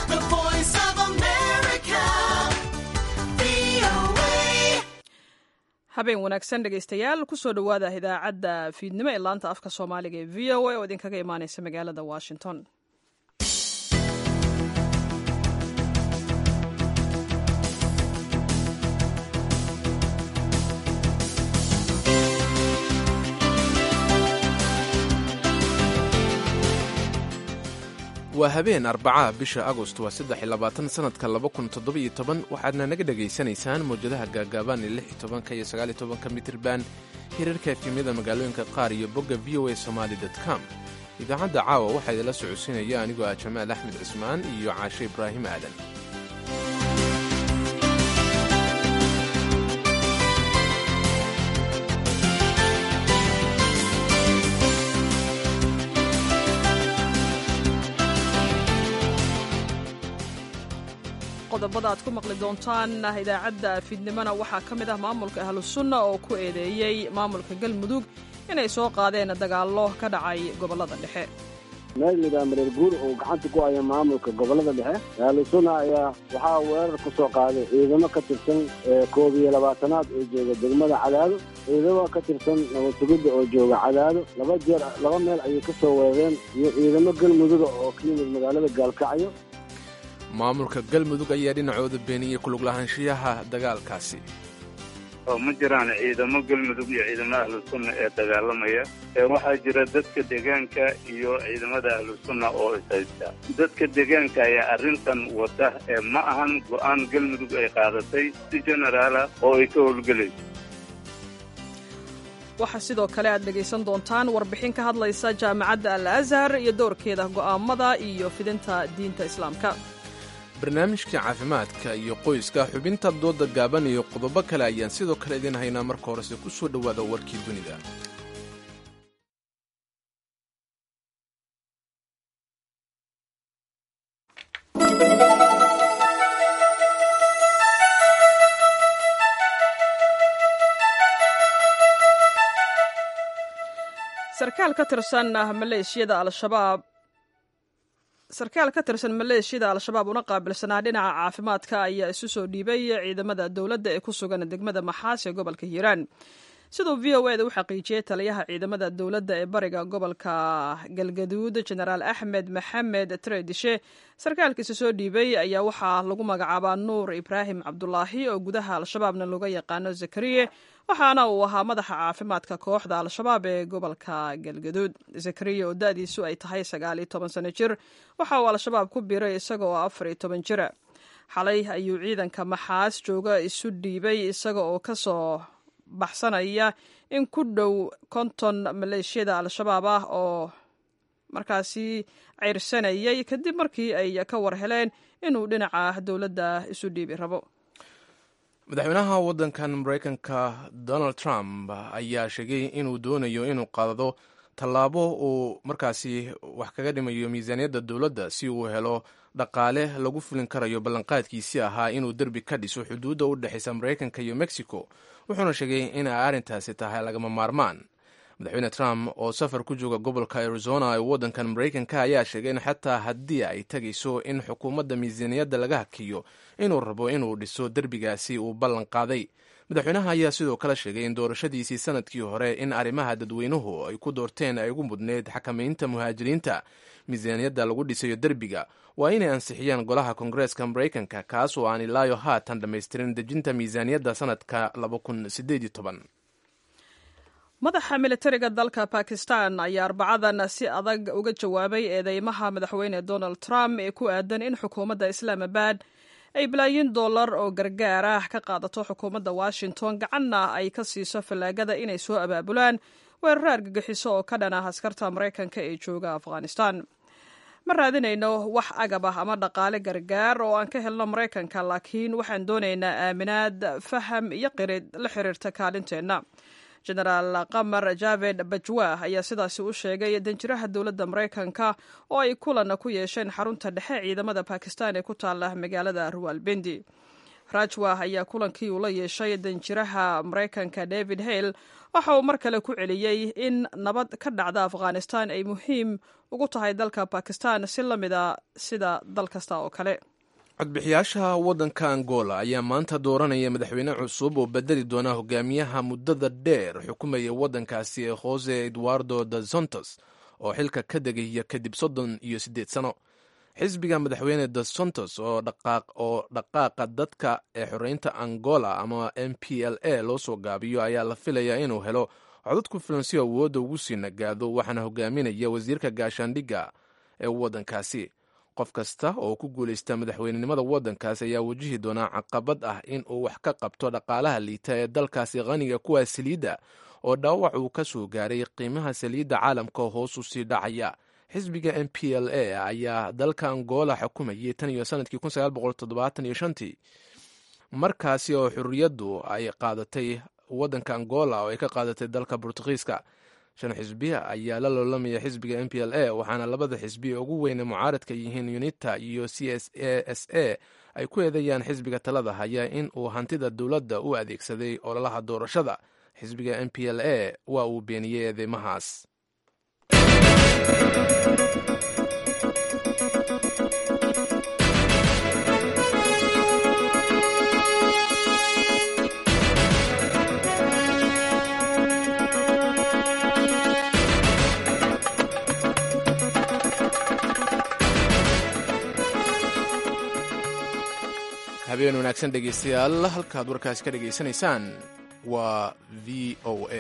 The voice of America. VOA. habeen wanaagsan dhegaystayaal kusoo dhowaada idaacadda fiidnimo ee laanta afka soomaaliga ee v o a oo idinkaga imaaneysa magaalada washington waa habeen arbacaha bisha agost waa saddex iyo labaatan sanadka laba kun toddobiyo toban waxaadna naga dhegaysanaysaan mawjadaha gaagaaban ee lix iyo tobanka iyo sagaal iyo tobanka mitriban hirarka efemyada magaalooyinka qaar iyo bogga v o a somaali dot com idaacadda caawa waxaa idinla socodsiinaya anigoo ah jamaal axmed cismaan iyo caashe ibraahim aadan qodobada aad ku maqli doontaan idaacadda fiidnimona waxaa ka mid ah maamulka ahlu sunna oo ku eedeeyey maamulka galmudug inay soo qaadeen dagaallo ka dhacay gobollada dhexe meel layidhaha mareer guur oo gacanta ku haya maamulka gobollada dhexe ahlusuna ayaa waxaa weerar ku soo qaaday ciidamo ka tirsan koob iyo labaatanaad oo jooga degmada cadaado ciidamo ka tirsan nabadsugidda oo jooga cadaado laba jeer laba meel ayay ka soo weerareen iyo ciidamo galmuduga oo ka yimid magaalada gaalkacyo maamulka galmudug ayaa dhinacooda beeniyey kulug lahaanshiyaha dagaalkaasi oo ma jiraan ciidamo galmudug iyo ciidamada ahlu sunna ee dagaalamaya ee waxaa jira dadka deegaanka iyo ciidamada ahlu sunna oo ishaysta dadka deegaanka ayaa arrintan wada ee ma ahan go'aan galmudug ay qaadatay si generaala oo ay ka howlgelayso waxaa sidoo kale aad dhegaysan doontaan warbixin ka hadlaysa jaamacadda al azhar iyo doorkeeda go'aamada iyo fidinta diinta islaamka barnaamijka caafimaadka iyo qoyska xubinta dooda gaaban iyo qodobo kale ayaan sidoo kale idiin haynaa marka horese ku soo dhowaada warkii dunida sarkaal ka tirsan maleeshiyada al-shabaab sarkaal ka tirsan maleeshiyada al-shabaab una qaabilsanaa dhinaca caafimaadka ayaa isu soo dhiibay ciidamada dowladda ee ku sugan degmada maxaas ee gobolka hiiraan siduu v o eda u xaqiijiyey taliyaha ciidamada dowladda ee bariga gobolka galgaduud jenaraal axmed maxamed treedishe sarkaalkiisa soo dhiibay ayaa waxaa lagu magacaabaa nuur ibraahim cabdulaahi oo gudaha al-shabaabna looga yaqaano zakariye waxaana uu ahaa madaxa caafimaadka kooxda al-shabaab ee gobolka galgaduud zakariya oo da-diisu ay tahay sagaal iyo toban sano jir waxa uu al-shabaab ku biiray isaga oo afar iyo toban jira xalay ayuu ciidanka maxaas jooga isu dhiibay isaga oo kasoo baxsanaya in ku dhow konton maleeshiyada al-shabaab ah oo markaasi ceyrsanayay kadib markii ay ka war heleen inuu dhinaca dowladda isu dhiibi rabo madaxweynaha waddankan maraykanka donald trump ayaa sheegay inuu doonayo inuu qaado tallaabo uu markaasi wax kaga dhimayo miisaaniyadda dowladda si uu helo dhaqaale lagu fulin karayo ballanqaadkiisii ahaa inuu derbi ka dhiso xuduudda u dhexaysa maraykanka iyo mexico wuxuuna sheegay in ay arrintaasi tahay lagama maarmaan madaxweyne trump oo safar ku jooga gobolka arizona ee waddankan maraykanka ayaa sheegay in xataa haddii ay tegayso in xukuumadda miisaaniyadda laga hakiyo inuu rabo inuu dhiso derbigaasi uu ballan qaaday madaxweynaha ayaa sidoo kale sheegay in doorashadiisii sanadkii hore in arrimaha dadweynuhu ay ku doorteen ay ugu mudneyd xakamaynta muhaajiriinta miisaaniyadda lagu dhisayo derbiga waa inay ansixiyaan golaha koongareeska maraykanka kaas oo aan ilaayo haatan dhammaystirin dejinta miisaaniyadda sanadka madaxa militariga dalka bakistan ayaa arbacadan si adag uga jawaabay eedeymaha madaxweyne donald trump ee ku aadan in xukuumadda islaamabad ay balaayiin dollar oo gargaar ah ka qaadato xukuumadda washington gacanna ay ka siiso fallaagada inay soo abaabulaan weeraro argagixiso oo ka dhan ah askarta maraykanka ee jooga afghanistan ma raadinayno wax agab ah ama dhaqaale gargaar oo aan ka helno maraykanka laakiin waxaan doonaynaa aaminaad faham iyo qirid la xiriirta kaalinteenna genaraal qamar javed bajwah ayaa sidaasi u sheegay danjiraha dowladda maraykanka oo ay kulan ku yeesheen xarunta dhexe ciidamada bakistan ee ku taala magaalada ruwalbendi rajwa ayaa kulankii uu la yeeshay danjiraha maraykanka david hale waxa uu mar kale ku celiyey in nabad ka dhacda afghanistan ay muhiim ugu tahay dalka bakistan si la mid a sida dal kasta oo kale codbixiyaasha waddanka angola ayaa maanta dooranaya madaxweyne cusub oo bedeli doona hogaamiyaha muddada dheer xukumaya waddankaasi ee jose eduardo da sontos oo xilka ka degaya kadib soddon iyo siddeed sano xisbiga madaxweyne da sontos oo dhaqaaqa dadka ee xoreynta angola ama m p l a loo soo gaabiyo ayaa la filayaa inuu helo codad ku filan si awoodda ugu sii nagaado waxaana hogaaminaya wasiirka gaashaandhigga ee waddankaasi qof kasta oo ku guulaysta madaxweynenimada waddankaasi ayaa wajihi doonaa caqabad ah in uu wax ka qabto dhaqaalaha liita ee dalkaasi qaniga kuwa saliidda oo dhaawac uu ka soo gaaray qiimaha saliidda caalamka hoos u sii dhacaya xisbiga m p l a ayaa dalka angola xukumayay tan iyo sanadkii tii markaasi oo xurriyaddu ay qaadatay waddanka angola oo ay ka qaadatay dalka bortugiiska shan xisbi ayaa la loolamaya xisbiga m p l a waxaana labada xisbi ugu weyne mucaaradka yihiin unita iyo c s a s a ay ku eedeeyaan xisbiga talada haya in uu hantida dowladda u adeegsaday ololaha doorashada xisbiga m p l a waa uu beeniyey eedeymahaas habeen wanaagsan dhegeystayaal halkaad warkaasi ka dhegaysanaysaan waa v o a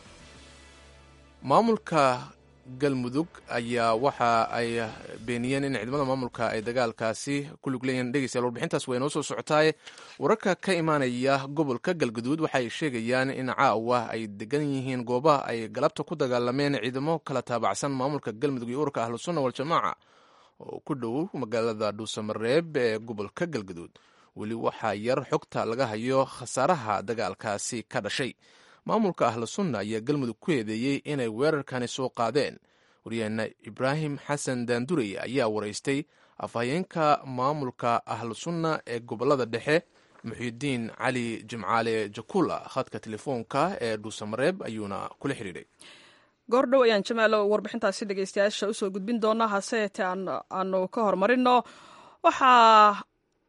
maamulka galmudug ayaa waxa ay beeniyeen in ciidamada maamulka ay dagaalkaasi ku lug leeyihiin dhegeystayaal warbixintaas way noo soo socotaaye wararka ka imaanaya gobolka galguduud waxay sheegayaan in caawa ay degan yihiin goobaha ay galabta ku dagaalameen ciidamo kala taabacsan maamulka galmudug iyo ururka ahlusunna waljamaaca oo ku dhow magaalada dhuusamareeb ee gobolka galguduud weli waxaa yar xogta laga hayo khasaaraha dagaalkaasi ka dhashay maamulka ahlu sunna ayaa galmudug ku eedeeyey inay weerarkani soo qaadeen waryaheena ibraahim xasan daandurey ayaa waraystay afhayeenka maamulka ahlu sunna ee gobolada dhexe muxiidiin cali jimcaale jakula khadka telefoonka ee dhuusamareeb ayuuna kula xidhiidhay goordhow ayaan jamaalo warbixintaasi dhegeystayaasha usoo gudbin doonaa hase yeetee aanu ka hormarino waxaa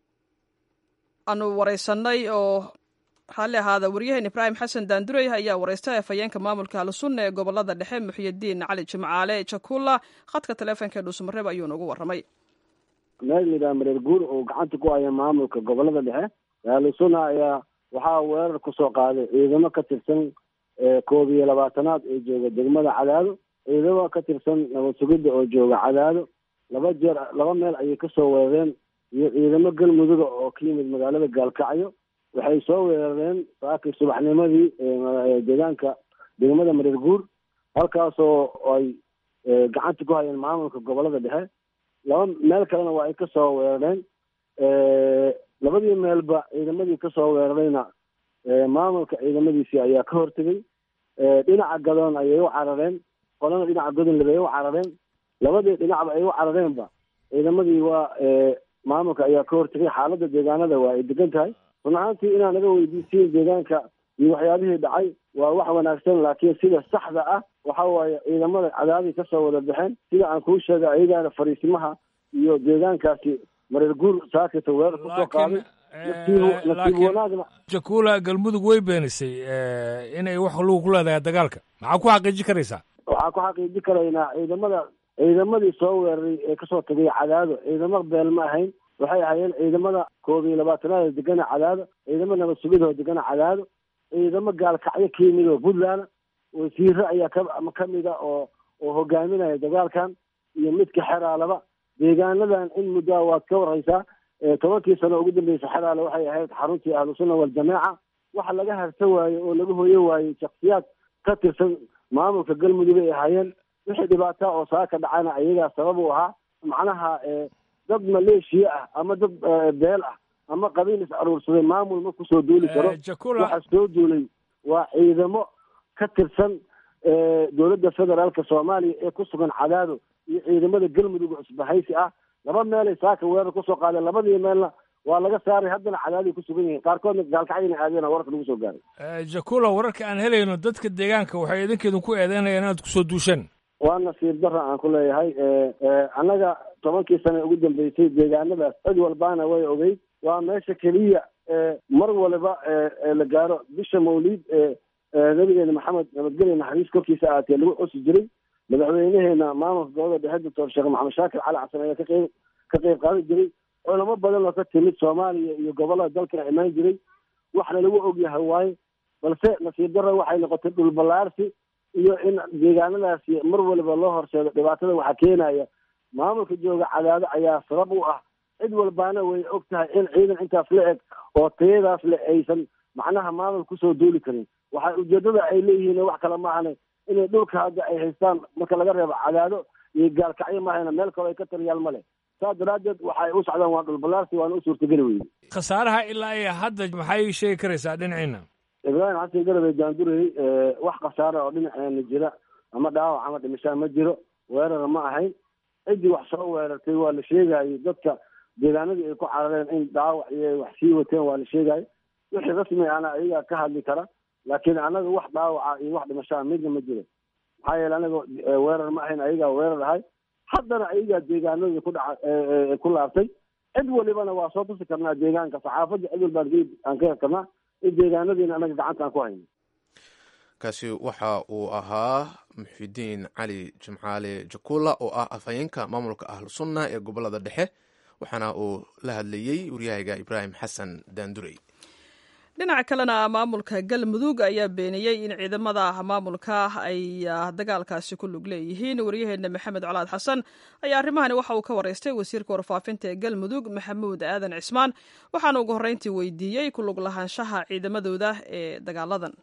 aanu wareysanay oo raalli ahaada waryaheen ibraahim xasan daandurey ayaa wareystay afhayeenka maamulka ahlusunna ee gobolada dhexe muxiyidiin cali jimcaale jakula khadka taleefonka ee dhuusamareeb ayuuna ugu warramay meel layidhaha mareer guur oo gacanta ku haya maamulka gobolada dhexe ahlusunna ayaa waxaa weerar kusoo qaaday ciidamo ka tirsan koob iyo labaatanaad oo jooga degmada cadaado ciidamo ka tirsan nabad sugidda oo jooga cadaado laba jeer laba meel ayay kasoo weerareen iyo ciidamo galmuduga oo ka yimid magaalada gaalkacyo waxay soo weerareen saakii subaxnimadii deegaanka degmada mareer guur halkaasoo ay gacanta ku hayeen maamulka gobolada dhexe laba meel kalena waa ay kasoo weerareen labadii meelba ciidamadii kasoo weerarayna maamulka ciidamadiisii ayaa ka hortegay dhinaca gadoon ayay u carareen qolana dhinaca godonleb ay u carareen labadii dhinacba ay u carareenba ciidamadii waa maamulka ayaa ka hortegay xaaladda deegaanada waa ay degan tahay run ahaantii inaan naga weydiisiin deegaanka iyo waxyaabihii dhacay waa wax wanaagsan laakiin sida saxda ah waxa waaye ciidamada cadaadii kasoo wada baxeen sida aan kuu sheegay ayagaana fariisimaha iyo deegaankaasi mareer guur saakita weerar kusoo qaaday nasiib wanaagna jakula galmudug way beenisay inay wax lagu ku leedahay dagaalka maxaa ku xaqiijin karaysaa waxaa ku xaqiijin karaynaa ciidamada ciidamadii soo weeraray ee kasoo tagay cadaado ciidamo beel ma ahayn waxay ahaayeen ciidamada koob iyo labaatanaad oo degana cadaado ciidamo nabad sugid oo degana cadaado ciidamo gaalkacyo ka yimid oo puntland wasiire ayaa ka kamida oo oo hogaaminaya dagaalkan iyo midka xeraalaba deegaanadan in muddaa waad ka warhaysaa tobankii sano ugu dambeysa xeraale waxay ahayd xaruntii ahlusunna waljamaaca waxa laga harsa waaye oo laga hoyo waayey shaksiyaad ka tirsan maamulka galmudug ay ahaayeen wixii dhibaata oo saaka dhacana ayagaa sabab u ahaa macnaha dad maleeshiya ah ama dad beel ah ama qabiil is aruursaday maamul ma kusoo duuli karo waxa soo duulay waa ciidamo ka tirsan dowladda federaalka soomaaliya ee ku sugan cadaado iyo ciidamada galmudug cusbahaysi ah laba meelay saaka weerar kusoo qaadeen labadii meelna waa laga saaray haddana cadaadiay ku sugan yihiin qaarkoodna gaalkacyana aadeen wararka lagu soo gaaray jakula wararka aan helayno dadka deegaanka waxay idinkeedun ku eedeynayaan inaad kusoo duusheen waa nasiib dara aan ku leeyahay annaga tobankii sane ugu dambeysay deegaanadaas cid walbaana way ogeyd waa meesha keliya mar waliba la gaaro bisha mawliid nabigeena maxamed nabadgelya naxariis korkiisa ahaatee lagu xusi jiray madaxweyneheena maamulka gobolada dhexe doctor sheekh maxamed shaakir cali xasan ayaa ka qeyb ka qeyb qaadan jiray culamo badan oo ka timid soomaaliya iyo gobolada dalka imaan jiray waxna lagu ogyahay waaye balse nasiib dara waxay noqotay dhul ballaarsi iyo in deegaanadaasi mar waliba loo horseedo dhibaatada waxaa keenaya maamulka jooga cadaado ayaa sabab u ah cid walbaana way og tahay in ciidan intaas la eg oo tayadaas le aysan macnaha maamul kusoo duuli karin waxaa ujeedada ay leeyihiin wax kale maahane inay dhulka hadda ay haystaan marka laga reebo cadaado iyo gaalkacyo mahayna meel kaloo ay ka tariyaal ma leh saas daraaddeed waxay u socdaan waa dhulballaarsi waana u suurtageli weyde khasaaraha ilaa iyo hadda maxay sheegi karaysaa dhinaciina ibraahim xasan garabey jaandurey wax khasaara oo dhinaceena jira ama dhaawac ama dhimashaa ma jiro weerara ma ahayn ciddii wax soo weerartay waa la sheegayo dadka deegaanadii ay ku carareen in dhaawac iyo wax sii wateen waa la sheegayo wixii rasmi ana ayagaa ka hadli kara laakiin anaga wax dhaawaca iyo wax dhimashaa midna ma jiro maxaa yeele anaga weerar ma ahayn ayagaa weerar ahay haddana ayagaa deegaanadii ku dhaca ku laabtay cid walibana waa soo tusi karnaa deegaanka saxaafadda cid walbaan aan ka hel karnaa in deegaanadiina anaga gacanta aan ku hayno kaasi waxa uu ahaa muxidiin cali jimcaale jakula oo ah afhayeenka maamulka ahlu sunna ee gobolada dhexe waxaana uu la hadlayey waryahayga ibraahim xasan daandurey dhinaca kalena maamulka galmudug ayaa beeniyey in ciidamada maamulka ay dagaalkaasi ku lug leeyihiin waryaheena maxamed colaad xasan ayaa arrimahani waxa uu ka waraystay wasiirka warfaafinta ee galmudug maxamuud aadan cismaan waxaana ugu horreyntii weydiiyey ku lug lahaanshaha ciidamadooda ee dagaaladan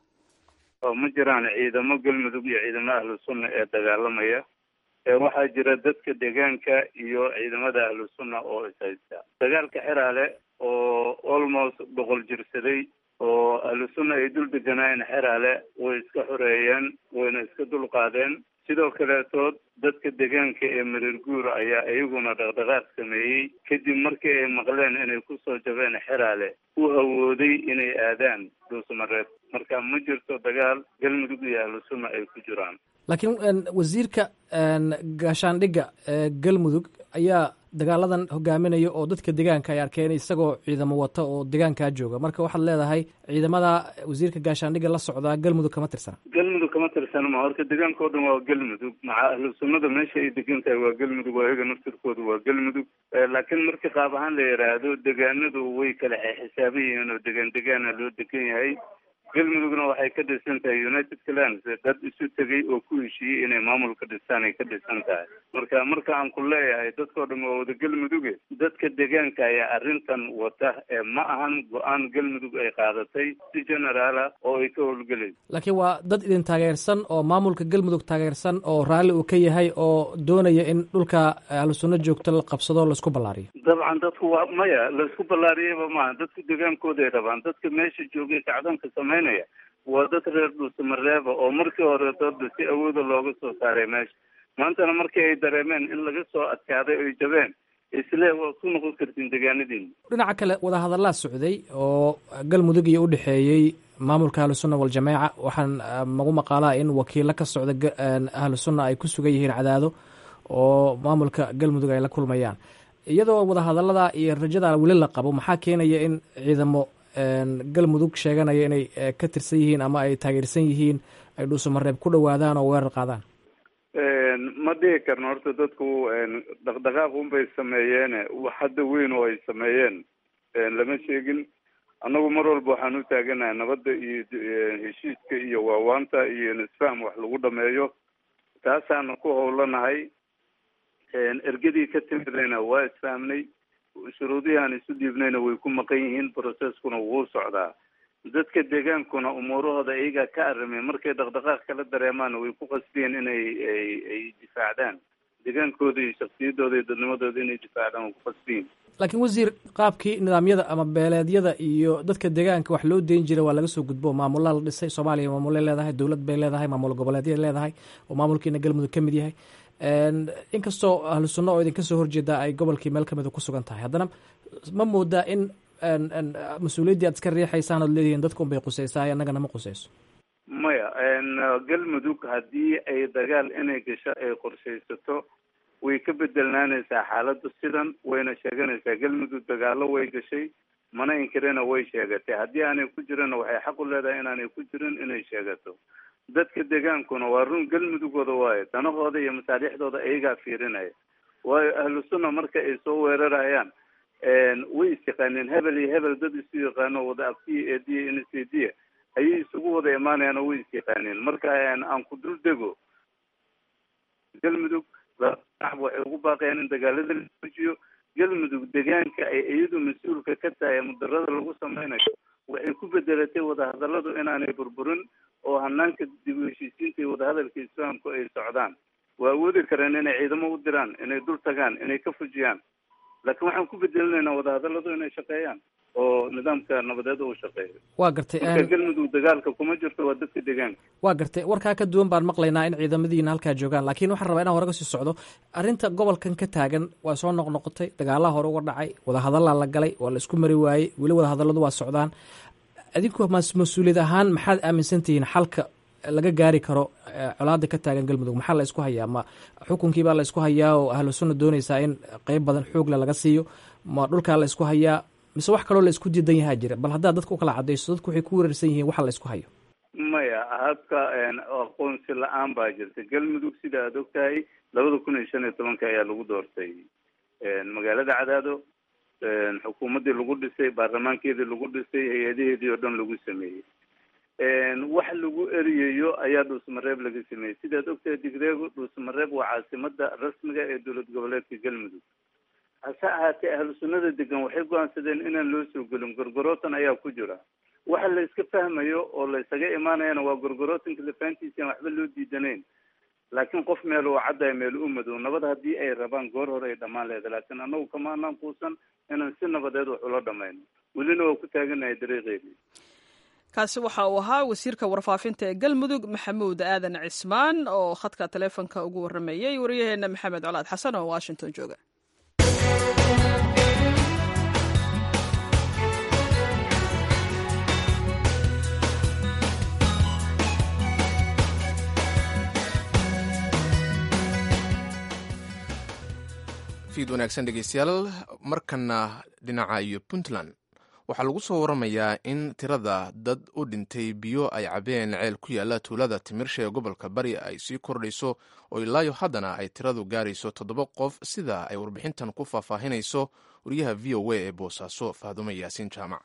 oo ma jiraan ciidamo galmudug iyo ciidamada ahlu sunna ee dagaalamaya waxaa jira dadka deegaanka iyo ciidamada ahlu sunna oo ishaysta dagaalka xeraale oo almost boqol jirsaday oo ahlu sunna ay dul deganaayeen xeraale way iska xoreeyeen wayna iska dulqaadeen sidoo kaleetood dadka deegaanka ee mareer guur ayaa iyaguna dhaqdhaqaaq sameeyey kadib markii ay maqleen inay kusoo jabeen xeraale u hawooday inay aadaan dhuusmareed marka ma jirto dagaal galmudug iyo ahlu sunna ay ku jiraan laakiin wasiirka gaashaandhigga galmudug ayaa dagaaladan hogaaminaya oo dadka deegaanka ay arkeen isagoo ciidamo wata oo deegaankaa jooga marka waxaad leedahay ciidamada wasiirka gaashaandhigga la socdaa galmudug kama tirsana galmudug kama tirsana ma horta deegaanka oo dhan waa galmudug maca ahlu sunnada meesha ay degan tahay waa galmudug waa iyaga naftirkooda waa galmudug laakiin markii qaab ahaan la yidhaahdo deegaanadu way kala xisaaban yihiin oo degaan degaana loo degan yahay galmudugna waxay ka dhisan tahay united clans dad isu tegay oo ku heshiiyey inay maamulka dhistaan ay ka dhisan tahay marka marka aan ku leeyahay dadkao dhan waa wada galmuduge dadka deegaanka ayaa arrintan wata ee ma ahan go-aan galmudug ay qaadatay si generaala oo ay ka howlgelayso laakiin waa dad idin taageersan oo maamulka galmudug taageersan oo raalli uu ka yahay oo doonaya in dhulka ahlu sunno joogto la qabsado laisku ballaariyo dabcan dadku waa maya laisku ballaariyaba maaha dadku deegaankooday rabaan dadka meesha joogay kacdanka sameynaya waa dad reer dhuusamareeba oo markii horeetoodba si awooda looga soo saaray meesha maantana markii ay dareemeen in laga soo adkaaday oy jabeen isle waa ku noqon kartiin deegaanadiina dhinaca kale wadahadallaa socday oo galmudug iyo u dhexeeyey maamulka ahlu sunna waljamaaca waxaan magu maqaalaa in wakiilo ka socda ahlu sunna ay ku sugan yihiin cadaado oo maamulka galmudug ay la kulmayaan iyadoo wadahadallada iyo rajada weli la qabo maxaa keenaya in ciidamo galmudug sheeganaya inay ka tirsan yihiin ama ay taageersan yihiin ay dhuusamareeb ku dhowaadaan oo weerar qaadaan ma dhihi karno horta dadku dhaqdhaqaaq unbay sameeyeene wax hadda weyn oo ay sameeyeen lama sheegin annagu mar walba waxaan u taaganahay nabadda iyo heshiiska iyo waawaanta iyo nisfaham wax lagu dhameeyo taasaana ku howlanahay ergadii ka timidayna waa isfahmnay shuruudihii aan isu dhiibnayna way ku maqan yihiin processkuna wuu socdaa dadka deegaankuna umuurahooda iyagaa ka arrimay markay dhaqdhaqaaq kala dareemaana way ku qasbiyeen inay ay difaacdaan deegaankooda iyo shaksiyadooda iyo dadnimadooda inay difaacdaan way ku qasbiyiin laakiin wasiir qaabkii nidaamyada ama beeleedyada iyo dadka deegaanka wax loo deyn jiray waa laga soo gudbo maamulaa la dhisay soomaaliya maamulay leedahay dowlad bay leedahay maamul goboleedyay leedahay oo maamulkiina galmudug ka mid yahay inkastoo ahlu sunna oo idinka soo horjeeda ay gobolkii meel kamida ku sugan tahay haddana ma moodaa in mas-uuliyaddii aad iska riixaysaan ood leedihiin dadka unbay qusaysaa annagana ma qusayso maya galmudug haddii ay dagaal inay gasho ay qorshaysato way ka bedelnaanaysaa xaaladdu sidan wayna sheeganaysaa galmudug dagaalo way gashay mana inkirina way sheegatay haddii aanay ku jirina waxay xaq u leedahay inaanay ku jirin inay sheegato dadka degaankuna waa run galmudugooda waayo danahooda iyo masaalixdooda ayagaa fiirinaya waayo ahlu sunna marka ay soo weerarayaan way isyaqaaneen hebel iyo hebel dad isu yaqaano wada abtiya eediya insediya ayay isugu wada imaanayaan oo way isyaqaaneen marka aan ku dul dego galmudug waxay ugu baaqayaan in dagaalada la joojiyo galmudug degaanka ay iyadu mas-uulka ka tahay mudarada lagu sameynayo waxay ku bedelatay wadahadaladu inaanay burburin oo hanaanka dib u heshiisiinta iyo wadahadalka islaamku ay socdaan waa awoodi kareen inay ciidamo u diraan inay dul tagaan inay ka fujiyaan laakiin waxaan ku bedelinaynaa wadahadaladu inay shaqeeyaan oo nidaamka nabadeed uu shaqeeyo waa gartay marka galmudug dagaalka kuma jirto waa dadka deegaanka waa gartay warkaa ka duwan baan maqlaynaa in ciidamadiina halkaa joogaan laakiin waxaan rabaa inaan hore kasii socdo arrinta gobolkan ka taagan waa soo noqnoqotay dagaalaha hore uga dhacay wadahadallaa la galay waa la isku mari waayey weli wadahadalladu waa socdaan adinku mas-uuliyad ahaan maxaad aaminsan tihiin xalka laga gaari karo colaada ka taagan galmudug maxaa la isku hayaa ma xukunkiibaa la isku hayaa oo ahlu sunna doonaysaa in qeyb badan xoogle laga siiyo ma dhulkaa la isku hayaa mise wax kaloo la isku diidan yahaa jira bal haddaad dadka u kala cadayso dadku waxay ku weerarsan yihiin waxa la isku hayo maya habka aqoonsi la-aan baa jirta galmudug sida aad og tahay labada kun iyo shan iyo tobanka ayaa lagu doortay magaalada cadaado xukuumaddii lagu dhisay baarlamaankeedii lagu dhisay hay-adaheedii oo dhan lagu sameeyey wax lagu eriyayo ayaa dhuusmareeb laga sameeyey sidaad ogtahay digreego dhuusmareeb waa caasimada rasmiga ee dowlad goboleedka galmudug hase ahaatee ahlu sunnada degan waxay go-aansadeen inaan loo soo gelin gorgorootan ayaa ku jira waxa la iska fahmayo oo la isaga imaanayana waa gorgorootanka lafaantiisa aan waxba loo diidanayn laakiin qof meel uu caddayo meel u madow nabad haddii ay rabaan goor hore ay dhammaan leedahay laakiin annagu kama anaan kuusan inaan si nabadeed wax ula dhamayno welina waa ku taaganahay dariiqeedii kaasi waxa uu ahaa wasiirka warfaafinta ee galmudug maxamuud aadan cismaan oo khadka taleefonka ugu waramayey waryaheena maxamed colaad xasan oo washington jooga fiid wanaagsan dhegeystayaal markana dhinaca iyo puntland waxaa lagu soo waramayaa in tirada dad u dhintay biyo ay cabeen ceel ku yaala tuulada timirsha ee gobolka bari ay sii kordhayso oo ilaayo haddana ay tiradu gaarayso toddoba qof sida ay warbixintan ku faahfaahinayso wariyaha v o a ee boosaaso faadumo yaasiin jaamac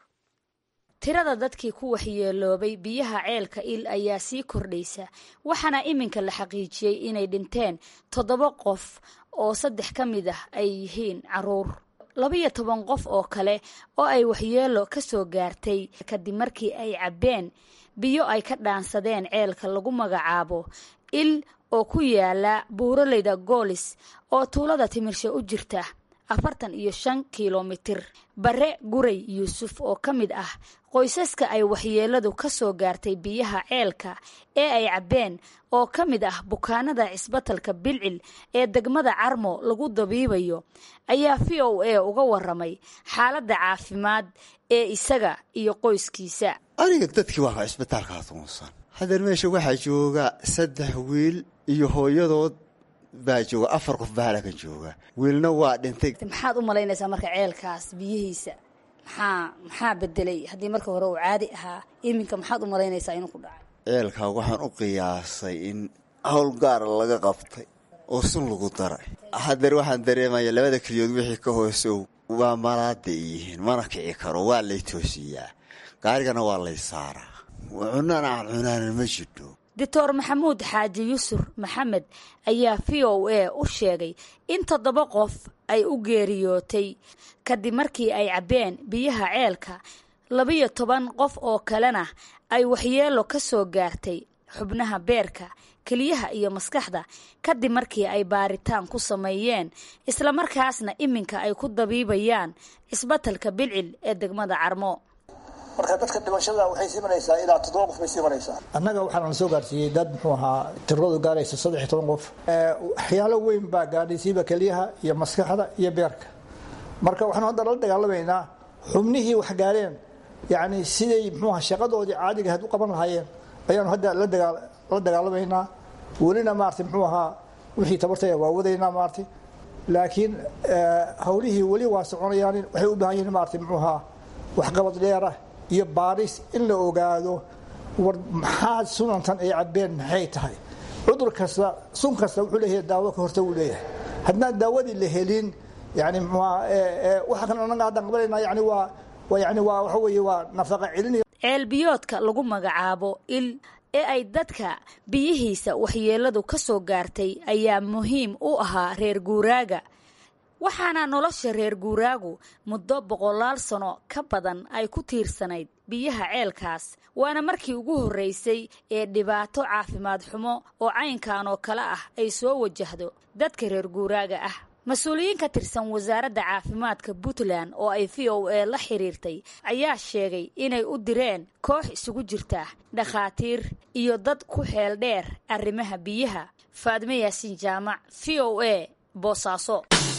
tirada dadkii ku waxyeeloobay biyaha ceelka il ayaa sii kordhaysa waxaana iminka la xaqiijiyey inay dhinteen toddoba qof oo saddex ka mid ah ay yihiin caruur labaiyo toban qof oo kale oo ay waxyeelo ka soo gaartay kadib markii ay cabbeen biyo ay ka dhaansadeen ceelka lagu magacaabo il oo ku yaala buuraleyda goolis oo tuulada timirsha u jirta afartan iyo shan kilomitir bare guray yuusuf oo ka mid ah qoysaska ay waxyeeladu ka soo gaartay biyaha ceelka ee ay cabbeen oo ka mid ah bukaanada cisbatalka bilcil ee degmada carmo lagu dabiibayo ayaa v o a uga waramay xaaladda caafimaad ee isaga iyo qoyskiisa aniga dadkii waa cisbitaalkaa tuunsan hadeer meesha waxaa jooga saddex wiil iyo hooyadood baa jooga afar qof baa halkan jooga wiilna waa dhintay maxaad u malaynaysaa marka ceelkaas biyihiisa maxaa maxaa bedelay haddii marka hore uu caadi ahaa iminka maxaad u malaynaysaa inuu ku dhacay ceelkaa waxaan u qiyaasay in howl gaara laga qabtay oo sun lagu daray hadeer waxaan dareemaya labada keliyood wixii ka hoosow waa malaaday yihiin mana kici karo waa lay toosiyaa gaarigana waa lay saaraa cunana aan cunaana ma jidho doctor maxamuud xaaji yusur maxamed ayaa v o a u sheegay in toddoba qof ay u geeriyootay kadib markii ay cabbeen biyaha ceelka labiyo toban qof oo kalena ay waxyeelo ka soo gaartay xubnaha beerka keliyaha iyo maskaxda kadib markii ay baaritaan ku sameeyeen islamarkaasna iminka ay ku dabiibayaan cisbatalka bilcil ee degmada carmo marka dadka dhimashada waxay sii maraysaa ilaa toddoba qof bay sii maraysaa annaga waxaa la soo gaarsiiyey dad muxuu ahaa tiradoodu gaaraysa saddex iyo toban qof waxyaalo weyn baa gaadhay siiba keliyaha iyo maskaxda iyo beerka marka waxaanu hadda la dagaalamaynaa xubnihii wax gaareen yacni siday muxuuha shaqadoodii caadiga ahayd u qaban lahaayeen ayaanu hadda la dagaa la dagaalamaynaa welina maaragtay muxuu ahaa wixii tabartaya waa wadaynaa maaragtay laakiin hawlihii weli waa soconayaan waxay u baahan yihiin maaragtay muxuu ahaa waxqabad dheerah iyo baaris in la ogaado war maxaa sunantan ay cabbeen maxay tahay cudur kasta sun kasta wuxuu leeyahay daawo ka horta uu leeyahay haddaan daawadii la helin yani waxa kan anaga haddaan qabanayna yani waa waa yani waa waxa weeye waa nafaqa celin ceelbiyoodka lagu magacaabo il ee ay dadka biyihiisa waxyeeladu ka soo gaartay ayaa muhiim u ahaa reer guuraaga waxaana nolosha reer guuraagu muddo boqolaal sano ka badan ay ku tiirsanayd biyaha ceelkaas waana markii ugu horreysay ee dhibaato caafimaad xumo oo caynkan oo kale ah ay soo wajahdo dadka reer guuraaga ah mas-uuliyiin ka tirsan wasaaradda caafimaadka puntland oo ay v o a la xiriirtay ayaa sheegay inay u direen koox isugu jirta dhakhaatiir iyo dad ku xeel dheer arrimaha biyaha faadme yaasiin jaamac v o a boosaaso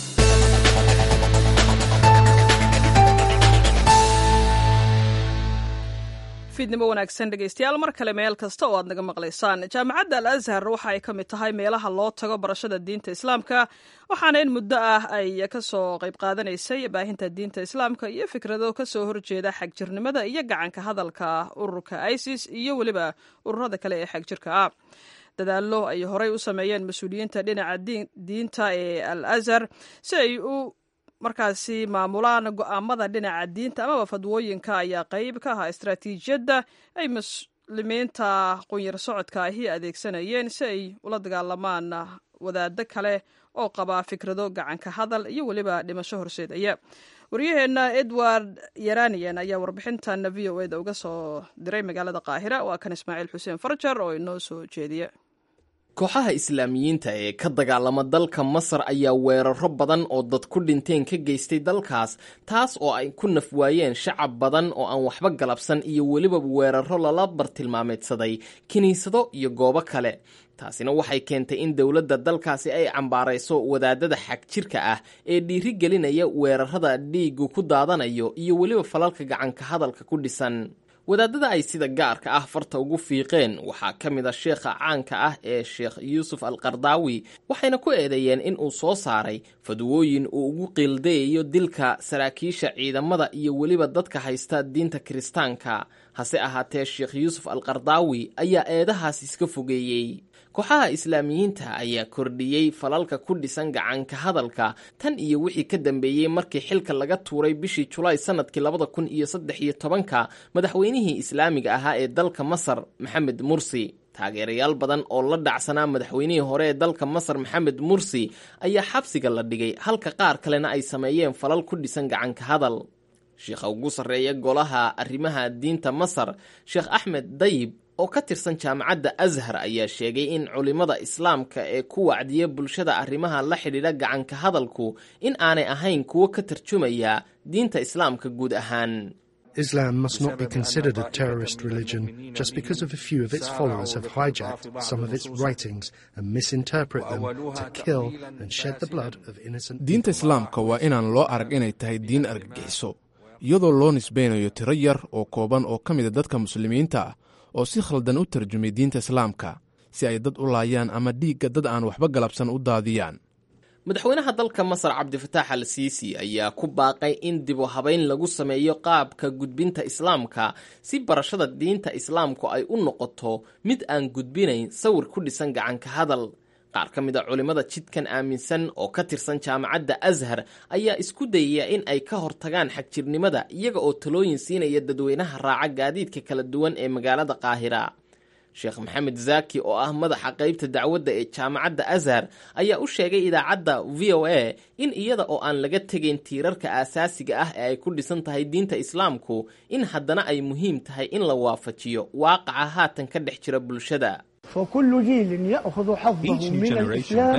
fiidnimo wanaagsan dhegaystayaal mar kale meel kasta oo aad naga maqlaysaan jaamacadda al azhar waxa ay ka mid tahay meelaha loo tago barashada diinta islaamka waxaana in muddo ah ay ka soo qayb qaadanaysay baahinta diinta islaamka iyo fikrado ka soo horjeeda xagjirnimada iyo gacanka hadalka ururka isis iyo weliba ururada kale ee xagjirka ah dadaallo ay horey u sameeyeen mas-uuliyiinta dhinaca diinta ee al azhar si ay u markaasi maamulaan go-aamada dhinaca diinta amaba fadwooyinka ayaa qayb ka ahaa istaraatiijiyadda ay muslimiinta qunyar socodka ahi adeegsanayeen si ay ula dagaalamaan wadaado kale oo qaba fikrado gacanka hadal iyo weliba dhimasho horseedaya waryaheenna edward yaranian ayaa warbixintan v o eda uga soo diray magaalada qaahira waa kan ismaaciil xuseen farjar oo inoo soo jeediya kooxaha islaamiyiinta ee ka dagaalama dalka masar ayaa weeraro badan oo dad ku dhinteen ka geystay dalkaas taas oo ay ku naf waayeen shacab badan oo aan waxba galabsan iyo weliba weeraro lala bartilmaameedsaday kiniisado iyo goobo kale taasina waxay keentay in dowladda dalkaasi ay cambaarayso wadaadada xagjirka ah ee dhiiri gelinaya weerarada dhiigu ku daadanayo iyo weliba falalka gacanka hadalka ku dhisan wadaadada ay sida gaarka ah farta ugu fiiqeen waxaa ka mid a sheekha caanka ah ee sheekh yuusuf al qardaawi waxayna ku eedeeyeen in uu soo saaray fadwooyin uu ugu qiildayayo dilka saraakiisha ciidamada iyo weliba dadka haysta diinta kiristaanka hase ahaatee sheekh yuusuf al qardaawi ayaa eedahaas iska fogeeyey kooxaha islaamiyiinta ayaa kordhiyey falalka ku dhisan gacanka hadalka tan iyo wixii ka dambeeyey markii xilka laga tuuray bishii julaay sanadkii labada kun iyo saddex iyo tobanka madaxweynihii islaamiga ahaa ee dalka masar maxamed mursi taageerayaal badan oo la dhacsanaa madaxweynihii hore ee dalka masar maxamed mursi ayaa xabsiga la dhigay halka qaar kalena ay sameeyeen falal ku dhisan gacanka hadal sheekha ugu sarreeya golaha arrimaha diinta masar sheekh axmed dayib oo ka tirsan jaamacadda ashar ayaa sheegay in culimmada islaamka ee ku wacdiya bulshada arrimaha la xidhiidha gacanka hadalku in aanay ahayn kuwo ka tarjumaya diinta islaamka guud ahaan Islam must not be considered a terrorist religion just because of a few of its followers have hijacked some of its writings and misinterpret them to kill and shed the blood of innocent diinta islaamka waa inaan loo arag inay tahay diin argagixiso iyadoo loo nisbaynayo tiro yar oo kooban oo ka mida dadka muslimiinta ah oo si khaldan u tarjumay diinta islaamka si ay dad u laayaan ama dhiigga dad aan waxba galabsan u daadiyaan madaxweynaha dalka masar cabdifataax al siisi ayaa ku baaqay in dibu habayn lagu sameeyo qaabka gudbinta islaamka si barashada diinta islaamku ay u noqoto mid aan gudbinayn sawir ku dhisan gacanka hadal qaar ka mid a culimmada jidkan aaminsan oo ka tirsan jaamacadda ashar ayaa isku dayaya in ay ka hortagaan xagjirnimada iyaga oo talooyin siinaya dadweynaha raaca gaadiidka kala duwan ee magaalada qaahira sheekh maxamed zaaki oo ah madaxa qaybta dacwadda ee jaamacadda ashar ayaa u sheegay idaacadda v o a in iyada oo aan laga tegayn tiirarka aasaasiga ah ee ay ku dhisan tahay diinta islaamku in haddana ay muhiim tahay in la waafajiyo waaqaca haatan ka dhex jira bulshada فكل جيل يأخذ حظه من الإسلام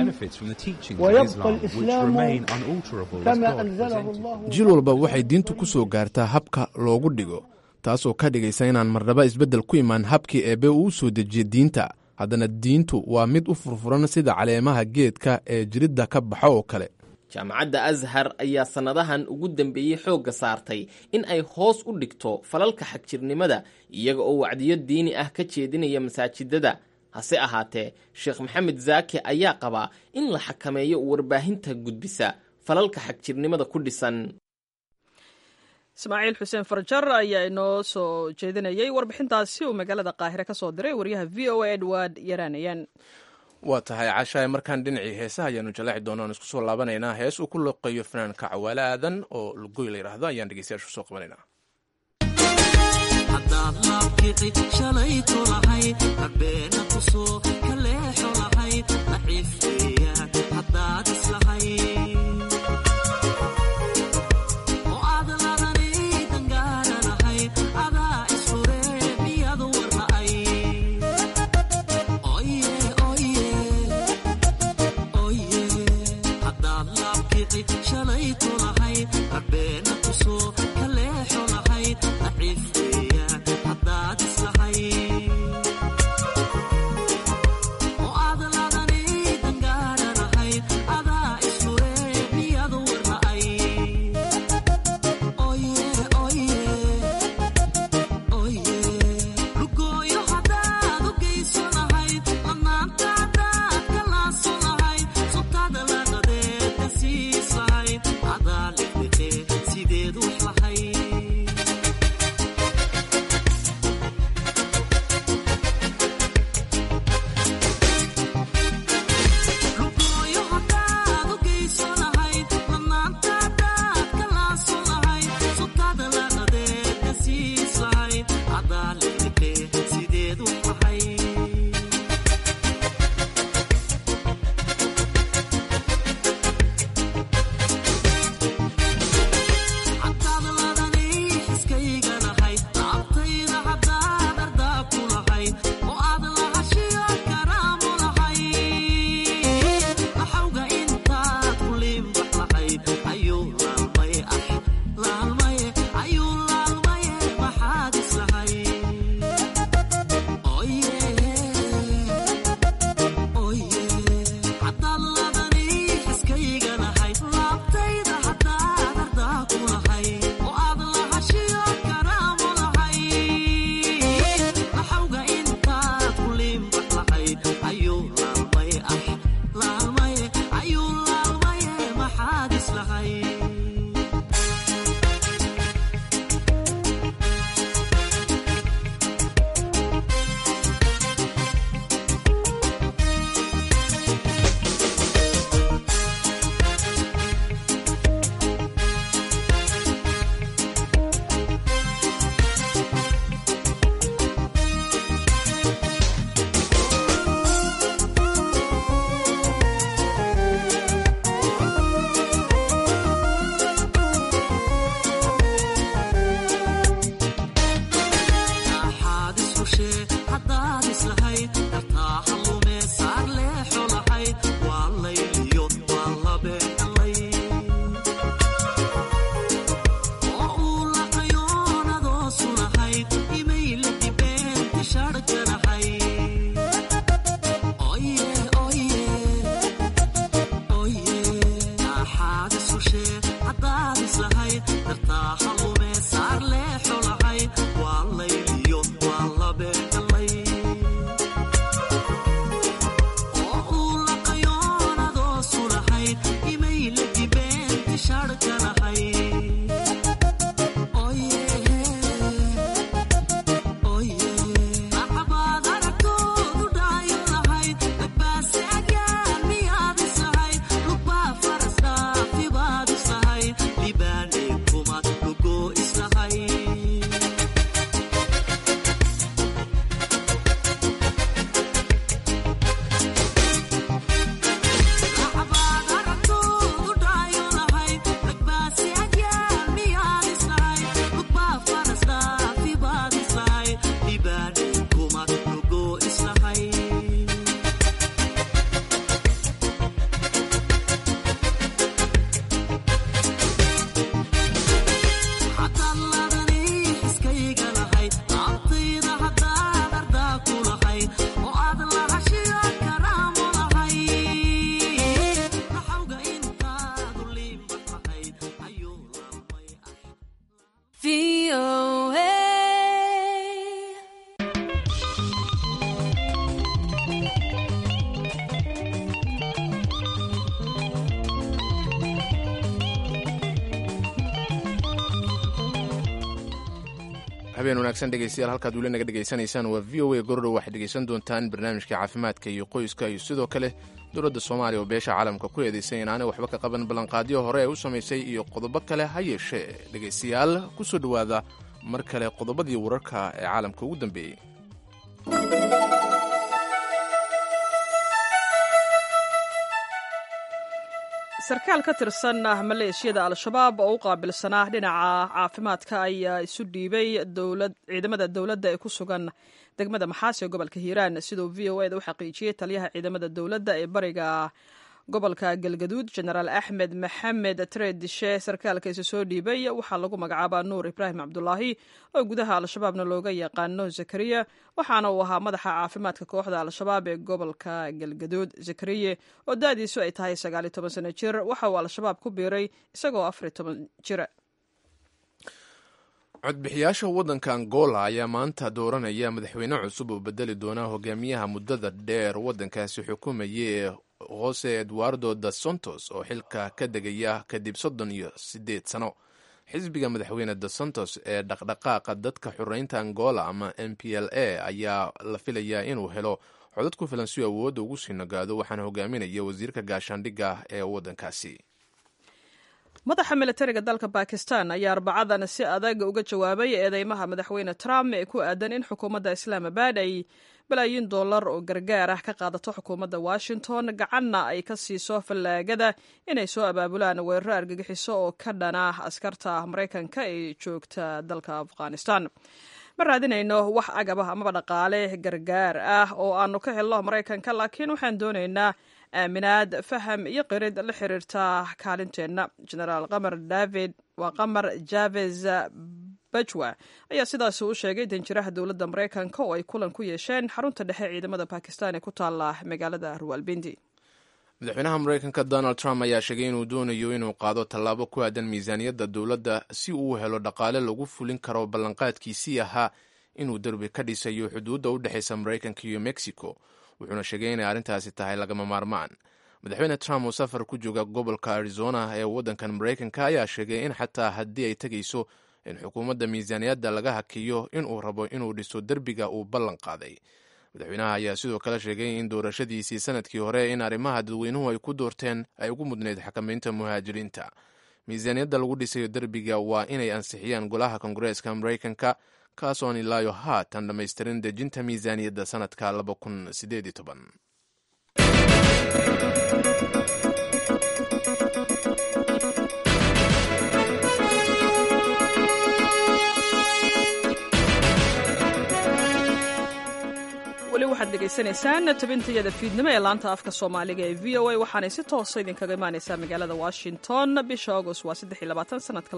ويبقى الإسلام كما أنزله الله jiil walba waxay diintu ku soo gaartaa habka loogu dhigo taasoo ka dhigaysa inaan marnaba isbeddel ku imaan habkii eebbe uu soo dejiyey diinta haddana diintu waa mid u furfuran sida caleemaha geedka ee jiridda ka baxo oo kale jaamacadda ashar ayaa sannadahan ugu dambeeyey xoogga saartay in ay hoos u dhigto falalka xagjirnimada iyaga oo wacdiyo diini ah ka jeedinaya masaajidada hase ahaatee sheekh maxamed zaaki ayaa qabaa in la xakameeyo warbaahinta gudbisa falalka xagjirnimada ku dhisan ismaaciil xuseen farjar ayaa inoo soo jeedinayay warbixintaasi uu magaalada qaahire ka soo diray wariyaha v o a edward yaraanayan waa tahay cashaay markaan dhinacii heesaha ayaanu jallaaci doonaan isku soo laabanaynaa hees uu ku loqeeyo fanaanka cawaale aadan oo lugoy la yidhaahdo ayaan dhegeystayaashu soo qabanaynaa haddaad laabkici shalayto lahayd habeena kusoo kaleexo lahayd daciifeeyaan haddaad islahayd oo aad ladani dangaara lahayd adaa isfuree miyad warla'ay oye oye oye haddaad laabkici shalayto lahayd habeena kusoo kaleexo lahayd daciifeeyaan haddaad islahayd oo aad ladani dangaara lahayd adaa isfuree miyad warla'ay oye oye oye lugooyo haddaad u geyso lahayd lamaanta haddaad ka laaso lahayd subtada laqadeed ka siis lahayd adaa liqliqee sideed wax lahayd lugooyo haddaad u geyso lahayd lamaanta haddaad ka laaso lahayd subtada laqadeed ka siis lahayd adaa liqliqee sideed wax lahayd Haddaad ladani habeen wanaagsan dhegeystayaal halkaad weli naga dhegaysanaysaan waa v o a gorodhow waxaad dhegeysan doontaan barnaamijka caafimaadka iyo qoyska iyo sidoo kale dowladda soomaaliya oo beesha caalamka ku eedaysay inaanay waxba ka qaban ballanqaadyo hore ay u samaysay iyo qodobo kale ha yeeshee dhegaystayaal ku soo dhowaada mar kale qodobadii wararka ee caalamka ugu dambeeyey sarkaal ka tirsan maleeshiyada al-shabaab oo u qaabilsanaa dhinaca caafimaadka ayaa isu dhiibay ciidamada dowladda ee ku sugan degmada maxaasi ee gobolka hiiraan siduu v o eda u xaqiijiyey taliyaha ciidamada dowladda ee bariga gobolka galgaduud genaraal axmed maxamed tredishe sarkaalka isa soo dhiibay waxaa lagu magacaabaa nuur ibraahim cabdulaahi oo gudaha al-shabaabna looga yaqaano zakariya waxaana uu ahaa madaxa caafimaadka kooxda al-shabaab ee gobolka galgaduud zakariye oo da-diisu ay tahay sagaaliyo toban sano jir waxa uu al-shabaab ku biiray isagoo afariyo toban jira codbixiyaasha waddanka angola ayaa maanta dooranaya madaxweyne cusub oo bedeli doona hogaamiyaha muddada dheer waddankaasi xukumayay ee jose eduardo da santos oo xilka ka degaya kadib soddon iyo siddeed sano xisbiga madaxweyne da santos ee dhaqdhaqaaqa dadka xureynta angola ama m p l a ayaa la filayaa inuu helo codad ku filan si awoodda ugu sii nagaado waxaana hogaaminaya wasiirka gaashaandhigga ee waddankaasi madaxa militariga dalka bakistan ayaa arbacadan si adag uga jawaabay eedeymaha madaxweyne trump ee ku aadan in xukuumadda islaamabad ay balaayiin dollar oo gargaar ah ka qaadato xukuumadda washington gacanna ay ka siiso fallaagada inay soo abaabulaan weeraro argagixiso oo ka dhana askarta maraykanka ee joogta dalka afghanistan ma raadinayno wax agabah amaba dhaqaale gargaar ah oo aanu ka helno maraykanka laakiin waxaan doonaynaa aaminaad faham iyo qirid la xiriirta kaalinteenna genaraal qamar david waa qamar javes bajwa ayaa sidaasi u sheegay danjiraha dowladda maraykanka oo ay kulan ku yeesheen xarunta dhexe ciidamada bakistan ee ku taala magaalada rawalbindi madaxweynaha maraykanka donald trump ayaa sheegay inuu doonayo inuu qaado tallaabo ku aadan miisaaniyadda dowladda si uu helo dhaqaale lagu fulin karo ballanqaadkiisii ahaa inuu derbi ka dhisayo xuduudda u dhexaysa maraykanka iyo mexico wuxuuna sheegay inay arrintaasi tahay lagama maarmaan madaxweyne trump oo safar ku jooga gobolka arizona ee waddankan maraykanka ayaa sheegay in xataa haddii ay tegayso in xukuumadda miisaaniyadda laga hakiyo inuu rabo inuu dhiso derbiga uu ballan qaaday madaxweynaha ayaa sidoo kale sheegay in doorashadiisii sanadkii hore in arrimaha dadweynuhu ay ku doorteen ay ugu mudnayd xakamaynta muhaajiriinta miisaaniyadda lagu dhisayo derbiga waa inay ansixiyaan golaha kongareeska maraykanka kaasoon ilaayo haatan dhammaystirin dejinta miisaaniyadda sanadka weli waxaad dhegaysanaysaan tabintayada fiidnimo ee laanta afka soomaaliga ee v o a waxaanay si toosa idinkaga imaanaysaa magaalada washington bisha agost waa sanadka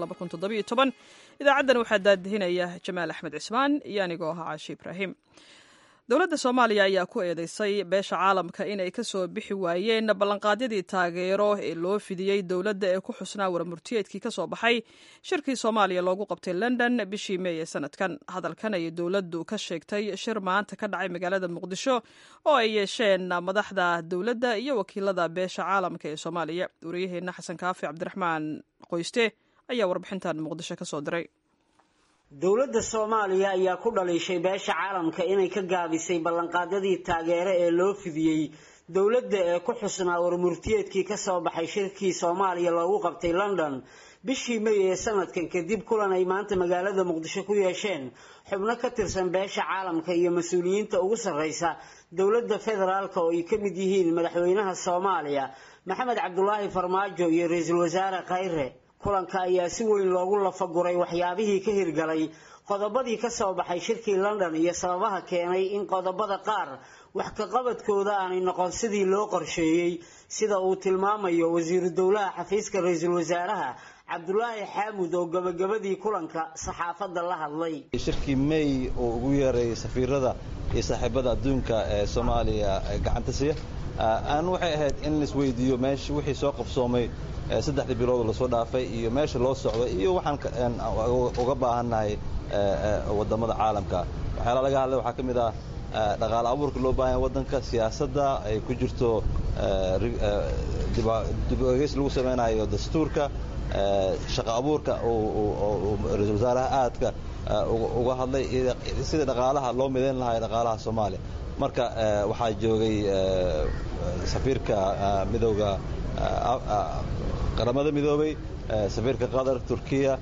idaacaddan waxaa daadihinaya jamaal axmed cismaan iyo anigoo ahaa caashi ibraahim dowladda soomaaliya ayaa ku eedeysay beesha caalamka inay ka soo bixi waayeen ballanqaadyadii taageero ee loo fidiyey dowladda ee ku xusnaa warmurtiyeedkii ka soo baxay shirkii soomaaliya loogu qabtay london bishii meey ee sanadkan hadalkan ayay dowladdu ka sheegtay shir maanta ka dhacay magaalada muqdisho oo ay yeesheen madaxda dowladda iyo wakiilada beesha caalamka ee soomaaliya wariyaheenna xasan kaafi cabdiraxmaan qoyste ayaa warbixintan muqdisho ka soo diray dowladda soomaaliya ayaa ku dhaliishay beesha caalamka inay ka gaabisay ballanqaadyadii taageero ee loo fidiyey dowladda ee ku xusnaa warmurtiyeedkii ka soo baxay shirkii soomaaliya loogu qabtay london bishii may ee sanadkan kadib kulan ay maanta magaalada muqdisho ku yeesheen xubno ka tirsan beesha caalamka iyo mas-uuliyiinta ugu sarreysa dowladda federaalk oo ay ka mid yihiin madaxweynaha soomaaliya maxamed cabdulaahi farmaajo iyo ra-iisul wasaare khayre kulanka ayaa si weyn loogu lafaguray waxyaabihii ka hirgalay qodobadii ka soo baxay shirkii london iyo sababaha keenay in qodobada qaar wax kaqabadkooda aanay noqon sidii loo qorsheeyey sida uu tilmaamayo wasiiru dowlaha xafiiska ra-iisul wasaaraha cabdulaahi xaamud oo gabagabadii kulanka saxaafadda la hadlay shirkii may uu ugu yeeray safiirada iyo saaxiibada adduunka ee soomaaliya gacanta siya aan waxay ahayd in laisweydiiyo meesha wixii soo qabsoomay saddexdii bilood lasoo dhaafay iyo meesha loo socdo iyo waxaan uga baahannahay wadamada caalamka waxyaala laga hadlay waxaa ka mid ah dhaqaale abuurka loo baahanya waddanka siyaasadda ay ku jirto dib egeys lagu samaynayo dastuurka shaqa abuurka ra-iisul wasaaraha aadka uga hadlay sidii dhaqaalaha loo midayn lahaa dhaqaalaha soomaaliya marka waxaa joogay safiirka midowda qaramada midoobay safiirka qatar turkiya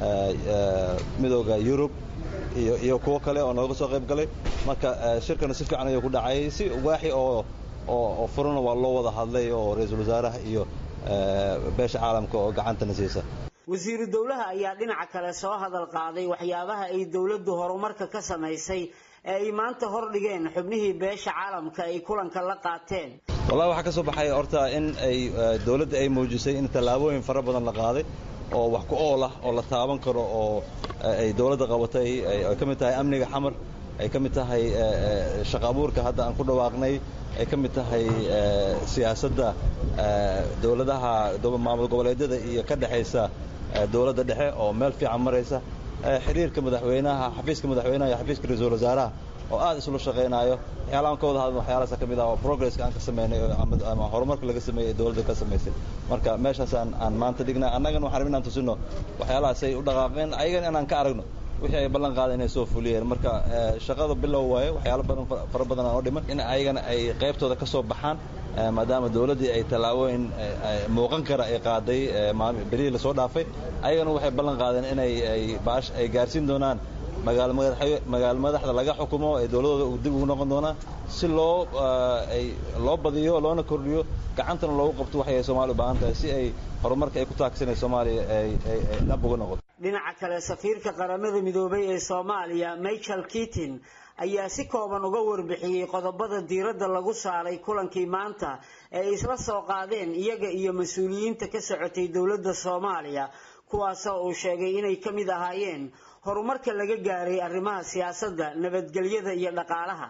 midowda yurub iyo kuwo kale oo nooga soo qayb galay marka shirkana si fiican ayuu ku dhacay si waaxi oo oo furana waa loo wada hadlay oo ra-iisul wasaaraha iyo beesha caalamka oo gacantana siisa wasiiru dowlaha ayaa dhinaca kale soo hadal qaaday waxyaabaha ay dowladdu horumarka ka samaysay ee ay maanta hordhigeen xubnihii beesha caalamka ay kulanka la qaateen wallahi waxaa ka soo baxay horta in ay dowladda ay muujisay in tallaabooyin fara badan la qaaday oo wax ku ool ah oo la taaban karo oo ay dowladda qabatay ay ka mid tahay amniga xamar ay ka mid tahay shaqa abuurka hadda aan ku dhawaaqnay ay ka mid tahay siyaasadda dowladaha maamul goboleedyada iyo ka dhexaysa dowladda dhexe oo meel fiican maraysa xiriirka madaxweynaha xafiiska madaxweynaha iyo xafiiska ra-iisul wasaaraha oo aad isula shaqaynaayo waxyaala aan ka wada hadlin waxyaalahaasa ka mid ah oo progresska aan ka sameynay ama horumarka laga sameeyey ee dowladda ka samaysay marka meeshaas aan aan maanta dhignay annagana waxaan rabin inaan tusino waxyaalahaas ay u dhaqaaqeen ayagana inaan ka aragno wixii ay ballan qaada inay soo fuliyeen marka shaqada bilow waaye waxyaalo badan fara badan aan oo dhiman in ayagana ay qaybtooda ka soo baxaan maadaama dowladdii ay tallaabooyin muuqan kara ay qaaday berihii lasoo dhaafay ayagana waxay ballan qaadeen inay baash ay gaarsiin doonaan magaalo madaxda laga xukumo ee dowladooda dib ugu noqon doonaa si loo ay loo badiyo loona kordhiyo gacantana loogu qabto waxay soomaaliya u baahan tahay si ay horumarka ay ku taagsanay soomaaliya ay dhab uga noqoto dhinaca kale safiirka qaramada midoobay ee soomaaliya michael keatin ayaa si kooban uga warbixiyey qodobada diiradda lagu saaray kulankii maanta ee ay isla soo qaadeen iyaga iyo mas-uuliyiinta ka socotay dowladda soomaaliya kuwaasoo uu sheegay inay ka mid ahaayeen horumarka laga gaaray arrimaha siyaasadda nabadgelyada iyo dhaqaalaha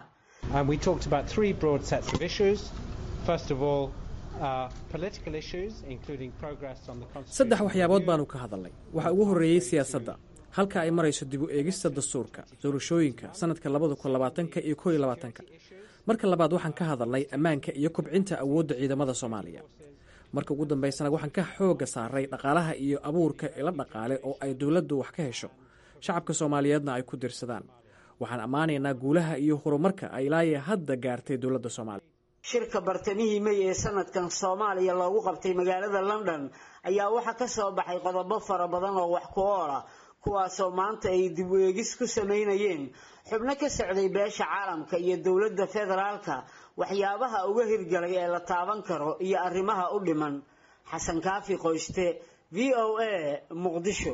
saddex waxyaabood baanu ka hadalnay waxaa ugu horreeyey siyaasadda halka ay marayso dib u eegista dastuurka doorashooyinka sanadka labada kun labaatanka iyo koo iyo labaatanka marka labaad waxaan ka hadalnay ammaanka iyo kobcinta awoodda ciidamada soomaaliya marka ugu dambaysana waxaan ka xoogga saaray dhaqaalaha iyo abuurka ila dhaqaale oo ay dowladdu wax ka hesho shacabka soomaaliyeedna ay ku dirsadaan waxaan ammaanaynaa guulaha iyo horumarka ay ilaaye hadda gaartay dowladda soomaaliya shirka bartamihii may ee sanadkan soomaaliya loogu qabtay magaalada london ayaa waxaa ka soo baxay qodobo fara badan oo wax ku ool ah kuwaasoo maanta ay dib u eegis ku samaynayeen xubno ka socday beesha caalamka iyo dowladda federaalka waxyaabaha uga hirgalay ee la taaban karo iyo arrimaha u dhiman xasan kaafi qoyste v o a muqdisho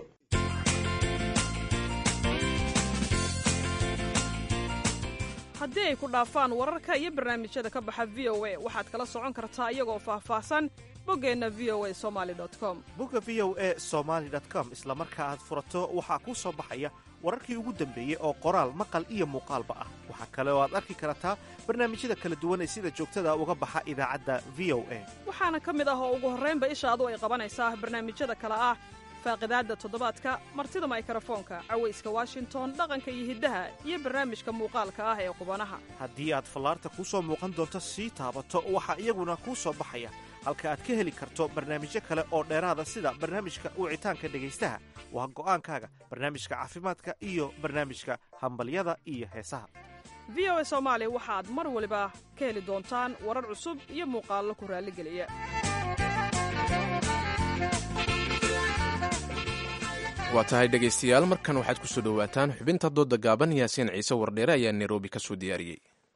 haddii ay ku dhaafaan wararka iyo barnaamijyada ka baxa v o a waxaad kala socon kartaa iyagoo faahfaahsan boggeenna v o a somaali com bogga v o a somaali com isla marka aad furato waxaa kuu soo baxaya wararkii ugu dambeeyey oo qoraal maqal iyo muuqaalba ah waxaa kale oo aad arki kartaa barnaamijyada kala duwan ee sida joogtada uga baxa idaacadda v o a waxaana ka mid ah oo ugu horraynba ishaadu ay qabanaysaa barnaamijyada kale ah faaqidaadda toddobaadka martida maykrofoonka cawayska washington dhaqanka iyo hiddaha iyo barnaamijka muuqaalka ah ee qubanaha haddii aad fallaarta kuu soo muuqan doonto sii taabato waxaa iyaguna kuu soo baxaya halka aad ka heli karto barnaamijyo kale oo dheeraada sida barnaamijka wicitaanka dhegaystaha waa go'aankaaga barnaamijka caafimaadka iyo barnaamijka hambalyada iyo heesaha v o a soomaali waxaad mar waliba ka heli doontaan warar cusub iyo muuqaallo ku raalligeliya waa tahay dhegaystayaal markan waxaad ku soo dhowaataan xubinta doodda gaaban yaasiin ciise wardheere ayaa nairobi ka soo diyaariyey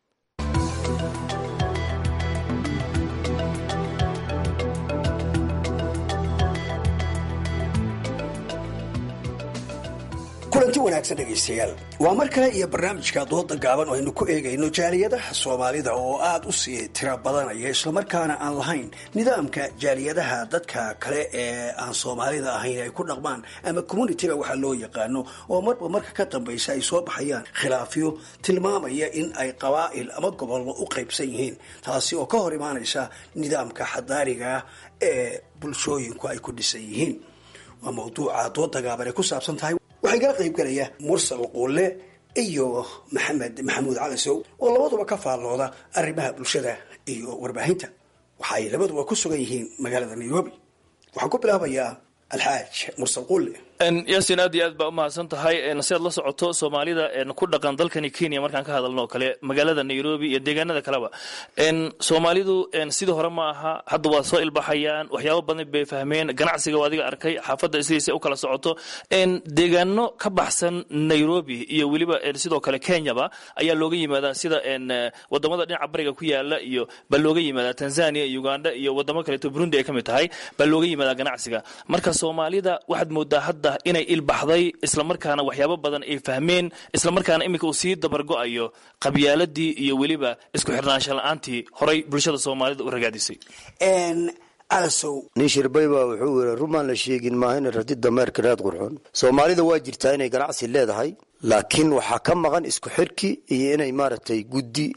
kulanti wanaagsan dhegaystayaal waa mar kale iyo barnaamijka dooda gaaban oo aynu ku eegayno jaaliyadaha soomaalida oo aada u sii tiro badanaya islamarkaana aan lahayn nidaamka jaaliyadaha dadka kale ee aan soomaalida ahayn ay ku dhaqmaan ama communitiga waxaa loo yaqaano oo marba marka ka dambaysa ay soo baxayaan khilaafyo tilmaamaya in ay qabaa'il ama gobollo u qaybsan yihiin taasi oo ka hor imaanaysa nidaamka xadaariga ee bulshooyinku ay ku dhisan yihiin waa mawduuca dooda gaaban ay ku saabsan tahay waxaa igala qaybgalaya mursal quulle iyo maxamed maxamuud cali sow oo labaduba ka faallooda arrimaha bulshada iyo warbaahinta waxa ay labaduba ku sugan yihiin magaalada nairobi waxaan ku bilaabayaa alxaaj mursal qulle yasin aad iyo aad baa umahadsan tahay si aad la socoto soomaalida ku dhaqan dalkani kenya markaan ka hadalno oo kale magaalada nairobi iyo deegaanada kaleba soomaalidu sidii hore ma aha hadda waa soo ilbaxayaan waxyaabo badan bay fahmeen ganacsiga adiga arkay xaafadda sidiisa u kala socoto deegaano ka baxsan nairobi iyo weliba sidoo kale kenyaba ayaa looga yimaadaa sida wadamada dhinaca bariga ku yaala iyo baa looga yimaadaa tanzania uganda iyo wadamo kaleeto burundi ay ka mid tahay baa looga yimaadaa ganacsiga marka soomaalida waxaad moodaa hadda inay ilbaxday islamarkaana waxyaabo badan ay fahmeen islamarkaana iminka uu sii dabargo'ayo qabyaaladii iyo weliba isku xirnaansha la-aantii horay bulshada soomaalida u ragaadisay nin shirbay baa wuxuu yiri rumaan la sheegin maahayna rarti dameerka raad qurxoon soomaalida waa jirtaa inay ganacsi leedahay laakiin waxaa ka maqan isku xirki iyo inay maaragtay guddi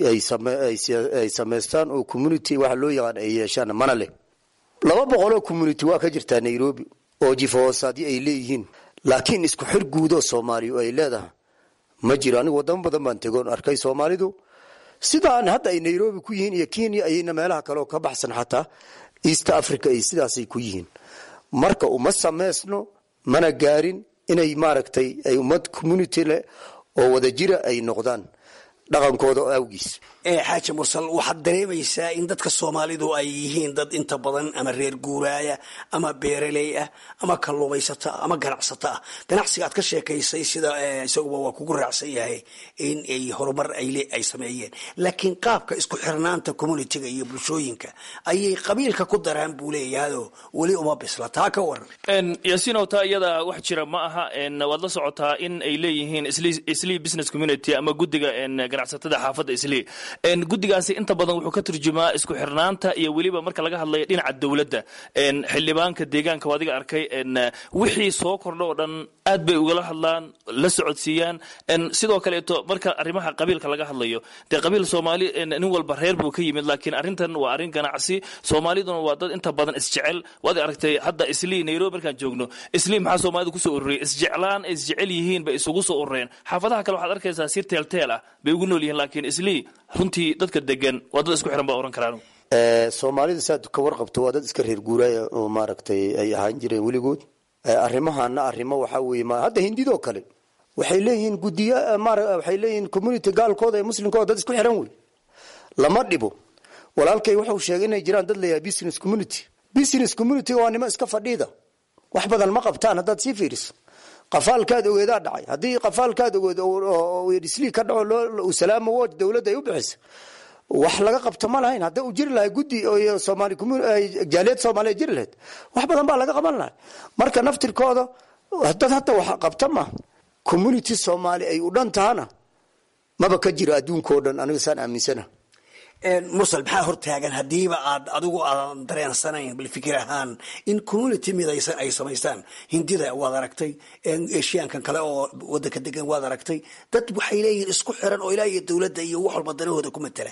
ay samaystaan oo community waxa loo yaqaan ay yeeshaan mana leh laba boqoloo community waa ka jirtaa nairobi oo jifahoosaadyo ay leeyihiin laakiin isku xir guudoo soomaaliya ay leedahay ma jiro anigu wadamo badan baan tegoon arkay soomaalidu sidaan hadda ay nairobi ku yihiin iyo kenya ayayna meelaha kale oo ka baxsan xataa east africa ay sidaasay ku yihiin marka uma samaysno mana gaarin inay maaragtay ay ummad community leh oo wadajira ay noqdaan dhaqankooda awgiis xaaji mursal waxaad dareemaysaa in dadka soomaalidu ay yihiin dad inta badan ama reer guuraaya ama beeraley ah ama kalluumaysata ama ganacsata ah ganacsiga aad ka sheekaysay sida isaguba waa kugu raacsan yahay in ay horumar ay sameeyeen laakiin qaabka isku xirnaanta communitiga iyo bulshooyinka ayay qabiilka ku daraan buu leeyahayoo weli uma bisla taa ka waran yaasiinow taa iyada wax jira ma aha waad la socotaa in ay leeyihiin islii business community ama guddiga ganacsatada xaafadda islii guddigaasi inta badan wuxuu ka turjumaa isku xirnaanta iyo weliba marka laga hadlayo dhinaca dowladda xildhibaanka deegaanka adiga arkay wixii soo kordho oo dhan aad bay ugala hadlaan la socodsiiyaan sidoo kaleeto marka arrimaha qabiilka laga hadlayo dee qabiil soomaali nin walba reer buu ka yimid laakiin arrintan waa arrin ganacsi soomaaliduna waa dad inta badan isjecel waad aragtay hadda islii nairobi markaan joogno islii maxaa soomaalida kusoo ururiyay isjeclaan ay isjecel yihiin bay isugu soo urureen xaafadaha kale waxaad arkaysaa si teelteel ah bay ugu nool yihiin laakiin islii runtii dadka degan waa dad isku xiran baa oran karaan soomaalida saad ka warqabto waa dad iska reer guuraaya oo maaragtay ay ahaan jireen weligood arrimahana arrimo waxaa weeye ma hadda hindidoo kale waxay leeyihiin gudiya waxay leeyihiin community gaalkooda ee muslimkooda dad isku xiran wey lama dhibo walaalkay wuxuu sheegay inay jiraan dad layahay business community business community waa nimo iska fadhiida wax badan ma qabtaan haddaad sii fiiriso qafaalkaad ogeedaa dhacay haddii qafaalkaad ogeed islii ka dhaco salaama woj dowladda ay u bixisa wax laga qabto ma lahayn hadda uu jiri lahay guddi somaali jaaliyad soomaaliya jiri lahayd wax badan baa laga qaban lahay marka naftirkooda dad hadda wax qabta ma community soomaali ay u dhan tahana maba ka jiro adduunkao dhan aniga saan aaminsana mursal maxaa hortaagan haddiiba aad adigu aadan dareensanayn bal fikir ahaan in community midaysan ay samaystaan hindida waad aragtay eshiyaankan kale oo wadanka degan waad aragtay dad waxay leeyihiin isku xiran oo ilaa iyo dowladda iyo wax walba danahooda ku matala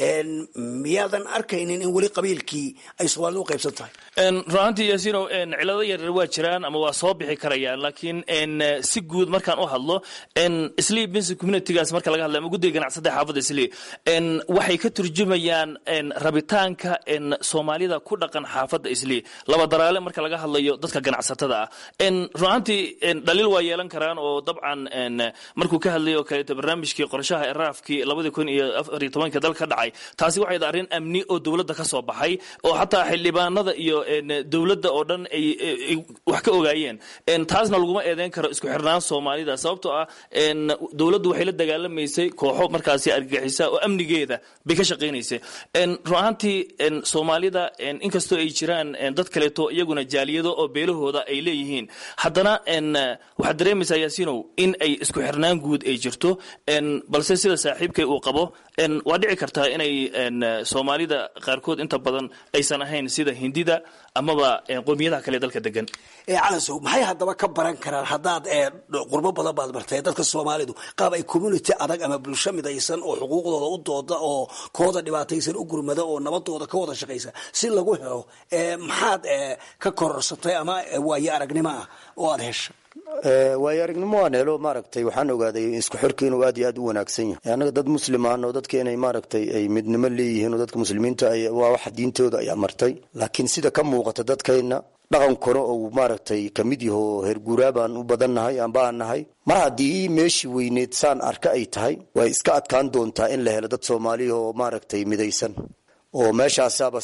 miyaadan arkaynin in weli qabiilkii ay soomaalida u qaybsan tahay runaantii yaasiinow cilado yaryar waa jiraan ama waa soo bixi karayaan laakiin si guud markaan u hadlo islii business communitygaas marka laga hadla ama guddiga ganacsada xaafadda islii waxay ka turjumayaan rabitaanka soomaalida ku dhaqan xaafadda islii laba daraale marka laga hadlayo dadka ganacsatada ah runaantii dhaliil waa yeelan karaan oo dabcan markuu ka hadlayo oo kaleeto barnaamijkii qorshaha eraafkii labadii kun iyo afariyo tobanka dalka ka dhacay taasi waxay tahay arrin amni oo dowladda ka soo baxay oo xataa xildhibaanada iyo dowladda oo dhan ay wax ka ogaayeen taasna laguma eedeyn karo isku xirnaan soomaalida sababtoo ah dowladdu waxay la dagaalamaysay kooxo markaasi argagixisa oo amnigeeda bay ka shaqaynaysay run ahaantii soomaalida inkastoo ay jiraan dad kaleeto iyaguna jaaliyado oo beelahooda ay leeyihiin haddana waxaad dareemaysaa yaasiinow in ay isku xirnaan guud ay jirto balse sida saaxiibkay uu qabo waa dhici kartaa inay soomaalida qaarkood inta badan aysan ahayn sida hindida amaba qowmiyadaha kale dalka degan calansow maxay haddaba ka baran karaan haddaad qurbo badan baad martay dadka soomaalidu qaab ay community adag ama bulsho midaysan oo xuquuqdooda u dooda oo kooda dhibaataysan u gurmada oo nabadooda ka wada shaqaysa si lagu helo maxaad ka kororsatay ama waayo aragnimo ah oo aad hesha waayo aragnimo waan helo maaragtay waxaan ogaaday isku xirka inuu aad iyo aad u wanaagsan yahay annaga dad muslimaan oo dadka inay maaragtay ay midnimo leeyihiin oo dadka muslimiinta waa waxa diintooda ay amartay laakiin sida ka muuqata dadkayna dhaqankuna uu maaragtay kamid yaho herguuraa baan u badannahay amba aan nahay mar haddii meeshii weyneed saan arka ay tahay way iska adkaan doontaa in la helo dad soomaaliya oo maaragtay midaysan oo meeshaasaaba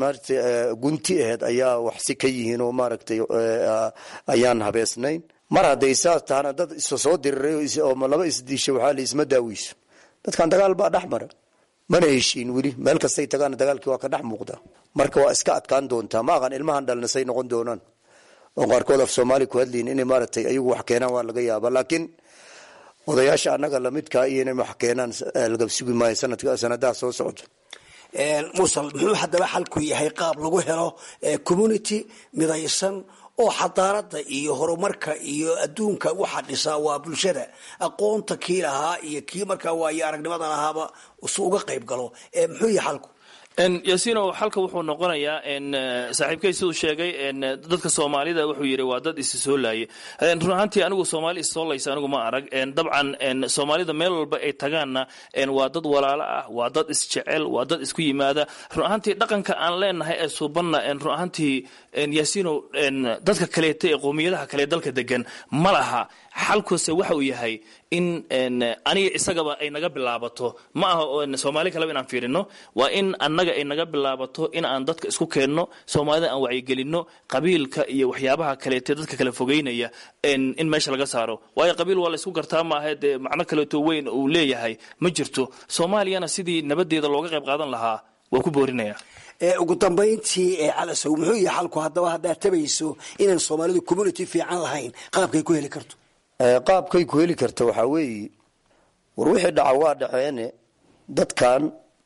gunti aheed ayaa wax si ka yihiin oo maaragtay ayaan habeesnayn mar hadday saas tahana dad isa soo diriray oo laba isdiisha waxaa la isma daaweyso dadkan dagaal baa dhex mara mana heshiin weli meel kastay tagaana dagaalkii waa ka dhex muuqda marka waa iska adkaan doontaa ma aqan ilmahan dhalnasay noqon doonaan oo qaarkood af soomaali ku hadlayin inay maaragtay ayagu wax keenaan waa laga yaaba laakiin odayaasha annaga lamidkaa iyo inay wax keenaan laga sugi maayo sanadka sanadaha soo socda mursal muxuu haddaba xalku yahay qaab lagu helo community midaysan oo xadaarada iyo horumarka iyo adduunka waxa dhisaa waa bulshada aqoonta kii lahaa iyo kii markaa waayo aragnimada lahaaba su uga qayb galo muxuu yahay xalku yasiino xalka wuxuu noqonayaa saaxiibkay siduu sheegay dadka soomaalida wuxuu yidhi waa dad isi soo laaye run ahaantii anigu soomaali issoo laysa anigu ma arag dabcan soomaalida meel walba ay tagaanna waa dad walaalo ah waa dad isjecel waa dad isku yimaada run ahaantii dhaqanka aan leenahay ee suubanna run ahaantii yasiino dadka kaleeta ee qowmiyadaha kale dalka degan ma laha xalkuse waxa uu yahay in aniga isagaba ay naga bilaabato ma aha soomaali kaleba inaan fiirino waa in annaga ay naga bilaabato in aan dadka isku keenno soomaalida aan wacyigelinno qabiilka iyo waxyaabaha kaleete dadka kala fogeynaya in meesha laga saaro waayo qabiil waa laysku gartaa maaha dee macno kaleeto weyn uu leeyahay ma jirto soomaaliyana sidii nabadeeda looga qayb qaadan lahaa waa ku boorinaya ugu dambayntii calasow muxuu yahay xalku haddaba haddaad tabayso inaan soomaalidu community fiican lahayn qaabkay ku heli karto qaabkay ku heli karta waxaa weeye war wixii dhaca waa dhaceene dadkan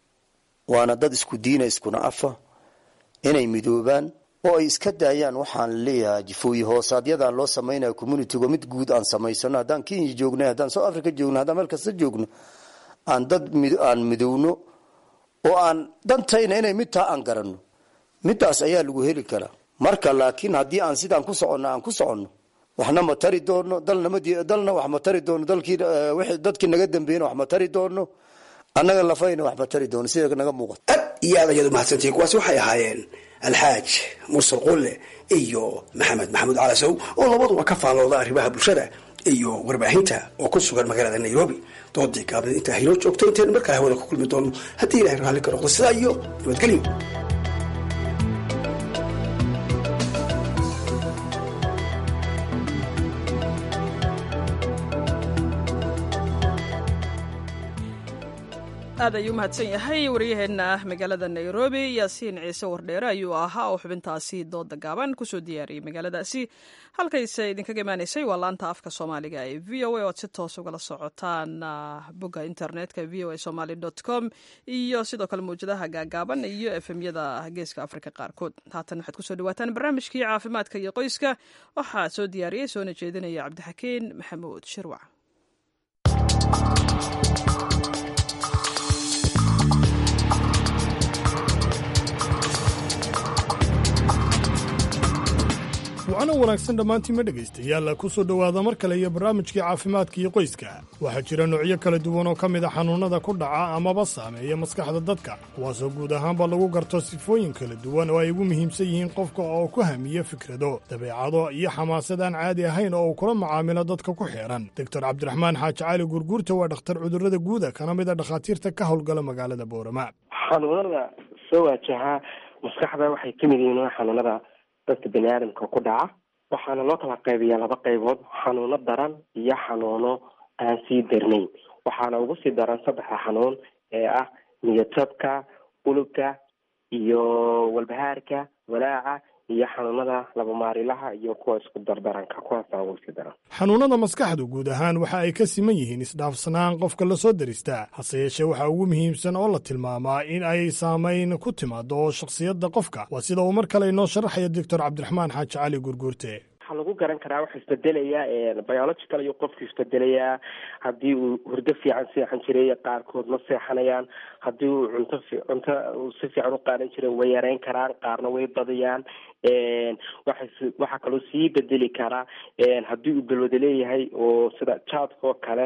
waana dad isku diina iskuna afa inay midoobaan oo ay iska daayaan waxaan leeyahay jifooyi hoosaadyadaan loo samaynaya communitiga mid guud aan samaysano haddaan kenya joognay haddaan south africa joogno haddaan meel kasta joogno aan dad aan midowno oo aan dantayna inay mid taa aan garanno midaas ayaa lagu heli karaa marka laakiin haddii aan sidaan ku soconno aan ku soconno waxna ma tari doono dalna wax ma tari doono dadkii naga dambeeyna wax ma tari doono annaga lafayna wax ma tari doono sida naga muuqato aad iyo aad ayaad umahadsantihiin kuwaasi waxay ahaayeen alxaaj mursal qulle iyo maxamed maxamuud calasow oo labaduba ka faallooda arrimaha bulshada iyo warbaahinta oo ku sugan magaalada nairobi doodii gaabneed intaa haynoo joogto intaynu markale hawada ku kulmi doono haddii ilahay raalli ka noqdo sidaa iyo nabadgelyo aad ayuu umahadsan yahay waryaheena magaalada nairobi yaasiin ciise wardheere ayuu ahaa oo xubintaasi dooda gaaban kusoo diyaariyey magaaladaasi halkayse idinkaga imaanaysay waa laanta afka soomaaliga ee v o a oad si toos ugala socotaan bogga internetka v o a somaly com iyo sidoo kale mawjadaha gaagaaban iyo efemyada geeska afrika qaarkood haatan waxaad kusoo dhawaataan barnaamijkii caafimaadka iyo qoyska waxaa soo diyaariyey soona jeedinaya cabdixakiin maxamuud shirwac wacno wanaagsan dhammaantiinma dhegaystayaal ku soo dhowaada mar kale iyo barnaamijkii caafimaadka iyo qoyska waxaa jira noocyo kala duwan oo ka mid a xanuunnada ku dhaca amaba saameeya maskaxda dadka kuwaasoo guud ahaanba lagu garto sifooyin kala duwan oo ay ugu muhiimsan yihiin qofka oo ku hamiya fikrado dabeecado iyo xamaasad aan caadi ahayn oo uu kula macaamilo dadka ku xeedhan doctor cabdiraxmaan xaaji cali gurguurta waa dhakhtar cudurrada guuda kana mid a dhakhaatiirta ka howlgala magaalada boorama xanuunada soo waajaha maskaxda waxay ka mid yihiin xanuunada dadka bani aadamka ku dhaca waxaana loo kala qaybiyaa laba qaybood xanuuno daran iyo xanuuno aan sii darnayn waxaana ugu sii daran saddexda xanuun ee ah niyadjabka ulugga iyo walbahaarka walaaca iyo xanuunada labamaarilaha iyo kuwa isku dardaranka kuwaasa ugu sii daran xanuunnada maskaxdu guud ahaan waxa ay ka siman yihiin isdhaafsanaan qofka la soo daristaa hase yeeshee waxaa ugu muhiimsan oo la tilmaamaa in ay saamayn ku timaado shakhsiyadda qofka waa sida uu mar kale inoo sharaxaya doctor cabdiraxmaan xaaji cali gurguurte waxaa lagu garan karaa waxa isbedelayaa biological ayuu qofku isbedelayaa haddii uu hurdo fiican seexan jiray qaarkood ma seexanayaan haddii uu cunto cunto si fiican u qaadan jiray way yareyn karaan qaarna way badiyaan waxa waxaa kaloo sii bedeli karaa haddii uu balwada leeyahay oo sida jaadka oo kale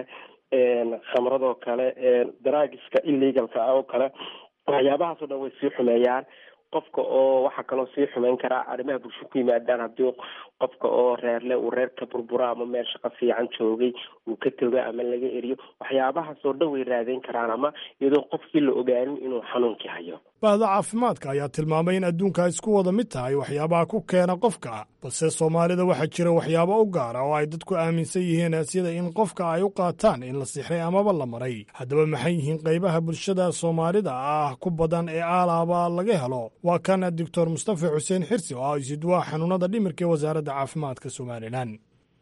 khamradoo kale daraagiska illegalka ah oo kale waxyaabahaasoo dhan way sii xumeeyaan qofka oo waxaa kaloo sii xumeyn karaa arrimaha bulsho ku yimaadaan haddii qofka oo reerle uu reerka burburo ama meel shaqo fiican joogay uu ka togo ama laga eriyo waxyaabahaas oo dhan way raadeyn karaan ama iyadoo qofkii la ogaanin inuu xanuunkii hayo bahda caafimaadka ayaa tilmaamay in adduunka ay isku wada mid tahay waxyaabaha ku keena qofka balse soomaalida waxaa jira waxyaabo u gaara oo ay dadku aaminsan yihiin sida in qofka ay u qaataan in la sixray amaba la maray haddaba maxay yihiin qaybaha bulshada soomaalida ah ku badan ee aalaaba laga helo waa kan doctor mustafa xuseen xirsi oo ah isidwaa xanuunada dhimirka ee wasaaradda caafimaadka somalilan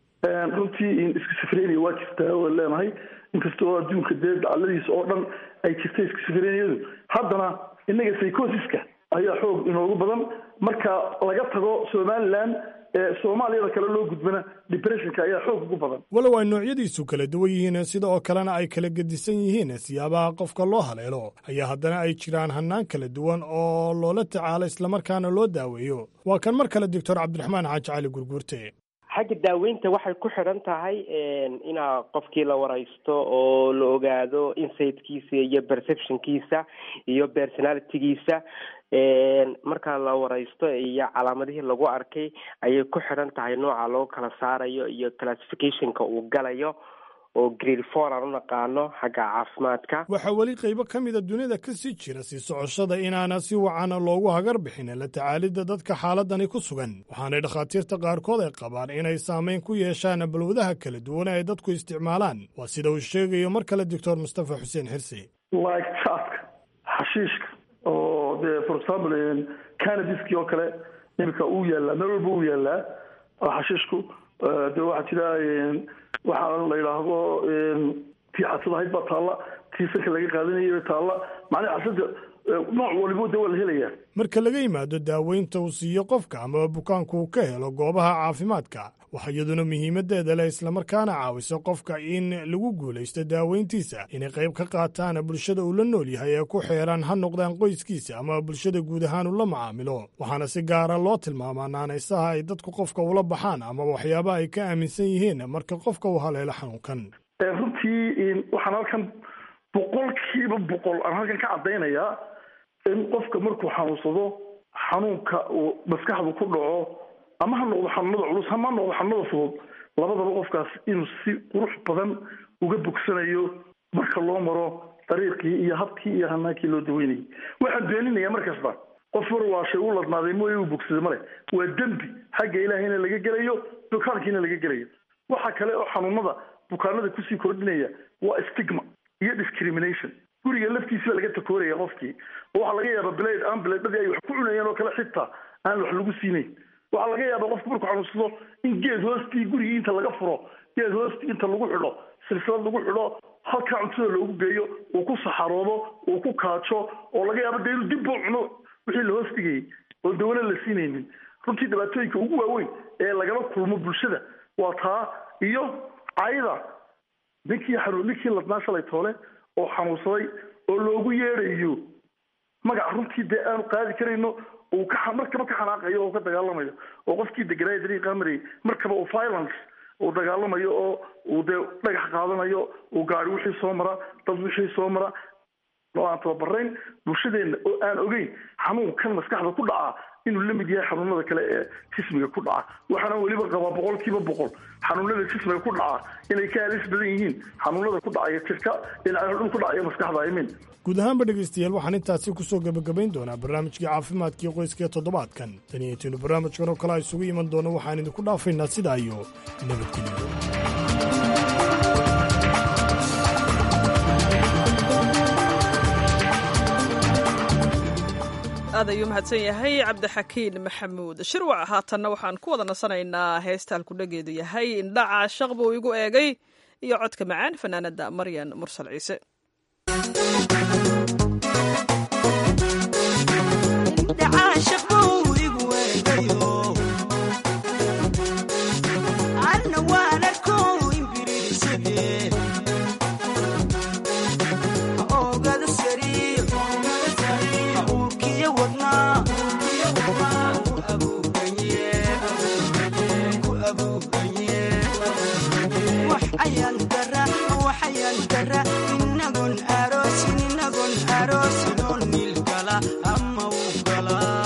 runtii iskisafrenia waa jirtaa oo leenahay inkasta oo adduunka dee dacaladiisa oo dhan ay jirta iskisafreniyadu haddana innaga psychosiska ayaa xoog inoogu badan marka laga tago somalilan ee soomaaliyada kale loo gudbana depressionka ayaa xoog ugu badan walow ay noocyadiisu kala duwan yihiin sida oo kalena ay kala gedisan yihiin siyaabaha qofka loo haleelo ayaa haddana ay jiraan hannaan kala duwan oo loola tacaalo islamarkaana loo daaweeyo waa kan mar kale doctor cabdiraxmaan xaaji cali gurguurte xagga daaweynta waxay ku xidhan tahay inaa qofkii la wareysto oo la ogaado insightkiisa iyo perceptionkiisa iyo personalitygiisa marka la wareysto iyo calaamadihii lagu arkay ayay ku xidhan tahay nooca loo kala saarayo iyo classificationka uu galayo oo grade four aan u naqaano xagga caafimaadka waxaa weli qaybo ka mida dunida ka sii jira sii socoshada inaana si wacana loogu hagar bixin la tacaalidda dadka xaaladani ku sugan waxaanay dhakhaatiirta qaarkood ay qabaan inay saamayn ku yeeshaan balwadaha kala duwan ee ay dadku isticmaalaan waa sida uu sheegayo mar kale doctor mustafa xuseen xirsi like jaadka xashiishka oo dee for example canabiski oo kale imika uu yaallaa meel walba uu yaallaa xashiishku de waxaa jira waxaa la yidhaahdo tii xasada ahayd baa taalla tii sanka laga qaadanayay taalla macnaha xasada nooc walibo de waa la helayaa marka laga yimaado daaweynta uu siiyo qofka amaba bukaanku uu ka helo goobaha caafimaadka waxaa iyaduna muhiimadeeda leh islamarkaana caawisa qofka in lagu guulaysto daaweyntiisa inay qayb ka qaataan bulshada uu la nool yahay ee ku xeeran ha noqdaan qoyskiisa ama bulshada guud ahaan ula macaamilo waxaana si gaara loo tilmaamaa naanaysaha ay dadku qofka ula baxaan ama waxyaaba ay ka aaminsan yihiin marka qofka uu haleelo xanuunkan runtii waxaan halkan boqolkiiba boqol aan halkan ka caddaynayaa in qofka markuu xanuunsado xanuunka uu maskaxdu ku dhaco ama ha noqdo xanuunada culus ama ha noqdo xanuunada fudud labadaba qofkaas inuu si qurux badan uga bogsanayo marka loo maro dariiqii iyo habkii iyo hanaankii loo daweynayay waxaan beeninaya mar kasta qof war waa shay u ladnaaday mooye uu bogsaday male waa dembi xagga ilaahayna laga gelayo bukaankiina laga gelayo waxa kale oo xanuunada bukaanada kusii kordhinaya waa stigma iyo discrimination guriga laftiisi baa laga takooraya qofkii oo waxaa laga yaaba blade aan blaedadii ay wax ku cunayeen oo kale xitaa aan wax lagu siinayn waxaa laga yaaba qofku markuu xanuunsado in geed hoostii gurigii inta laga furo geed hoostii inta lagu xidho silsilad lagu xidho halkaa cuntada loogu geeyo uu ku saxaroodo uu ku kaajo oo laga yaabo dee inuu dib buu cuno wixii la hoos dhigayay oo dawla la siinaynin runtii dhibaatooyinka ugu waaweyn ee lagala kulmo bulshada waa taa iyo cayda ninkii xanuun ninkii ladnaa shalay toole oo xanuunsaday oo loogu yeedhayo magac runtii dee aanu qaadi karayno uu ka markaba ka xanaaqayo oo ka dagaalamayo oo qofkii deganaayo dariiqaa marayay markaba uu violence uu dagaalamayo oo uu dee dhagax qaadanayo uu gaari wixii soo mara dad wixii soo mara oo aan tababarayn bulshadeenna oo aan ogeyn xanuunkan maskaxda ku dhaca inuu la mid yahay xanuunada kale ee jismiga ku dhaca waxaana weliba qabaa boqolkiiba boqol xanuunada jismiga ku dhaca inay ka halis badan yihiin xanuunada ku dhacaya jirka dhinacyo ku dhacaya maskaxda imin guud ahaanba dhegaystayaal waxaan intaasi ku soo gebagabayn doonaa barnaamijkii caafimaadkii qoyska ee toddobaadkan tan iyo intiinu barnaamijkan oo kale isugu iman doono waxaan idinku dhaafaynaa sidaa iyo nabadgelyo aad ayuu mahadsan yahay cabdixakiin maxamuud shirwac haatanna waxaan ku wada nasanaynaa heesta halkudhageedu yahay indhaca shaq buu igu eegay iyo codka macaan fanaanada maryan mursal ciise inagon aroos inagon aroos noo nilgala ama u gala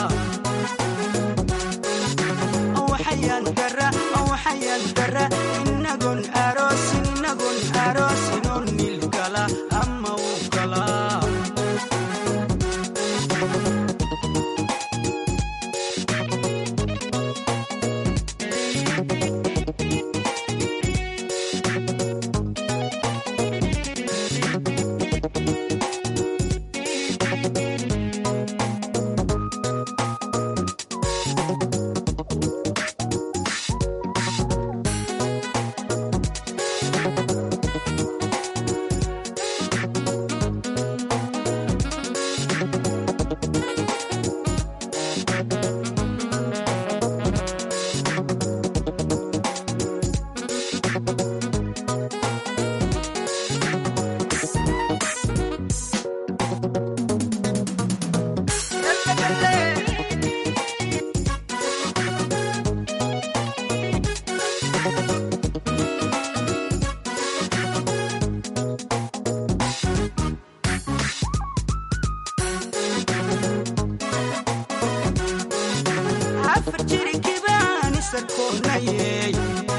sarkoonayey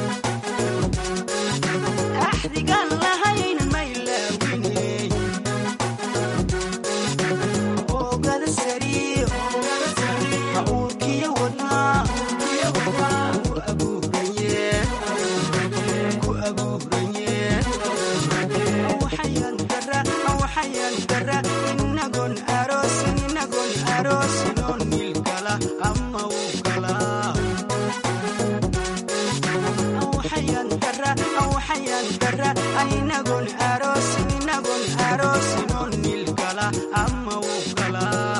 axdigaan lahayn maylaawiney oogada sariir ha uurkiyo wadnaa ku abuuranye ku abuuranye waxayaan dara waxayaan dara inagoon aroosin inagoon aroosin oo niil gala ama uu galaa waxayaan dara waxayaan dara inagoon aroosin inagoon aroosin oo niil gala ama uu galaa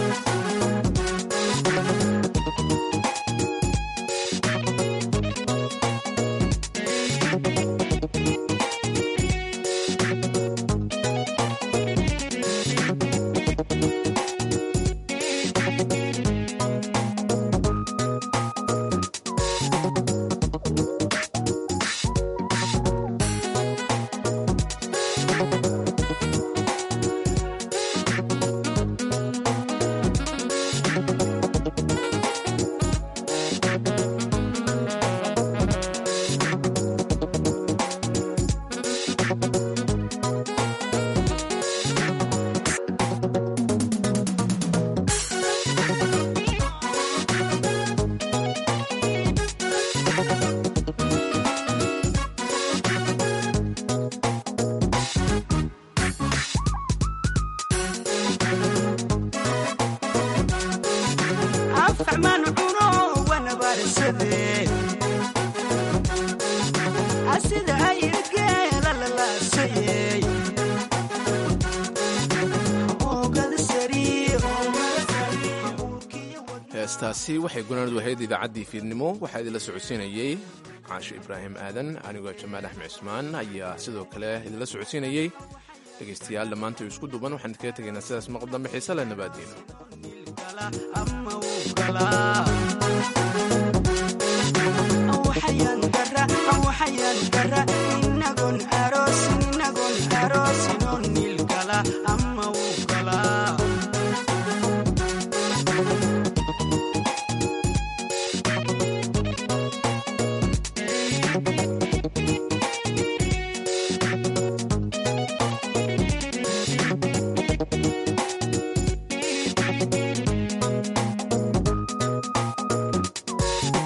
afxmaan cuno wanabarsade asida ayirgeela lalaasayey oogada sariir heestaasi waxay gunaanadu ahayd idaacaddii fiidnimo waxaa idinla socodsiinayey caasho ibraahim aadan anigoo jamaal axmed cismaan ayaa sidoo kale idinla socodsiinayey dhegaystayaal dhammaanta isku duuban waxaan idinkaga tegaynaa sidaas maqal dambe xiise leh nabaadiina waxayaan dara waxayaan dara inagoon aroosin inagoon aroosin oo niil gala ama uu galaa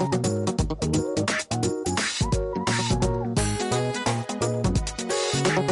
Thank you.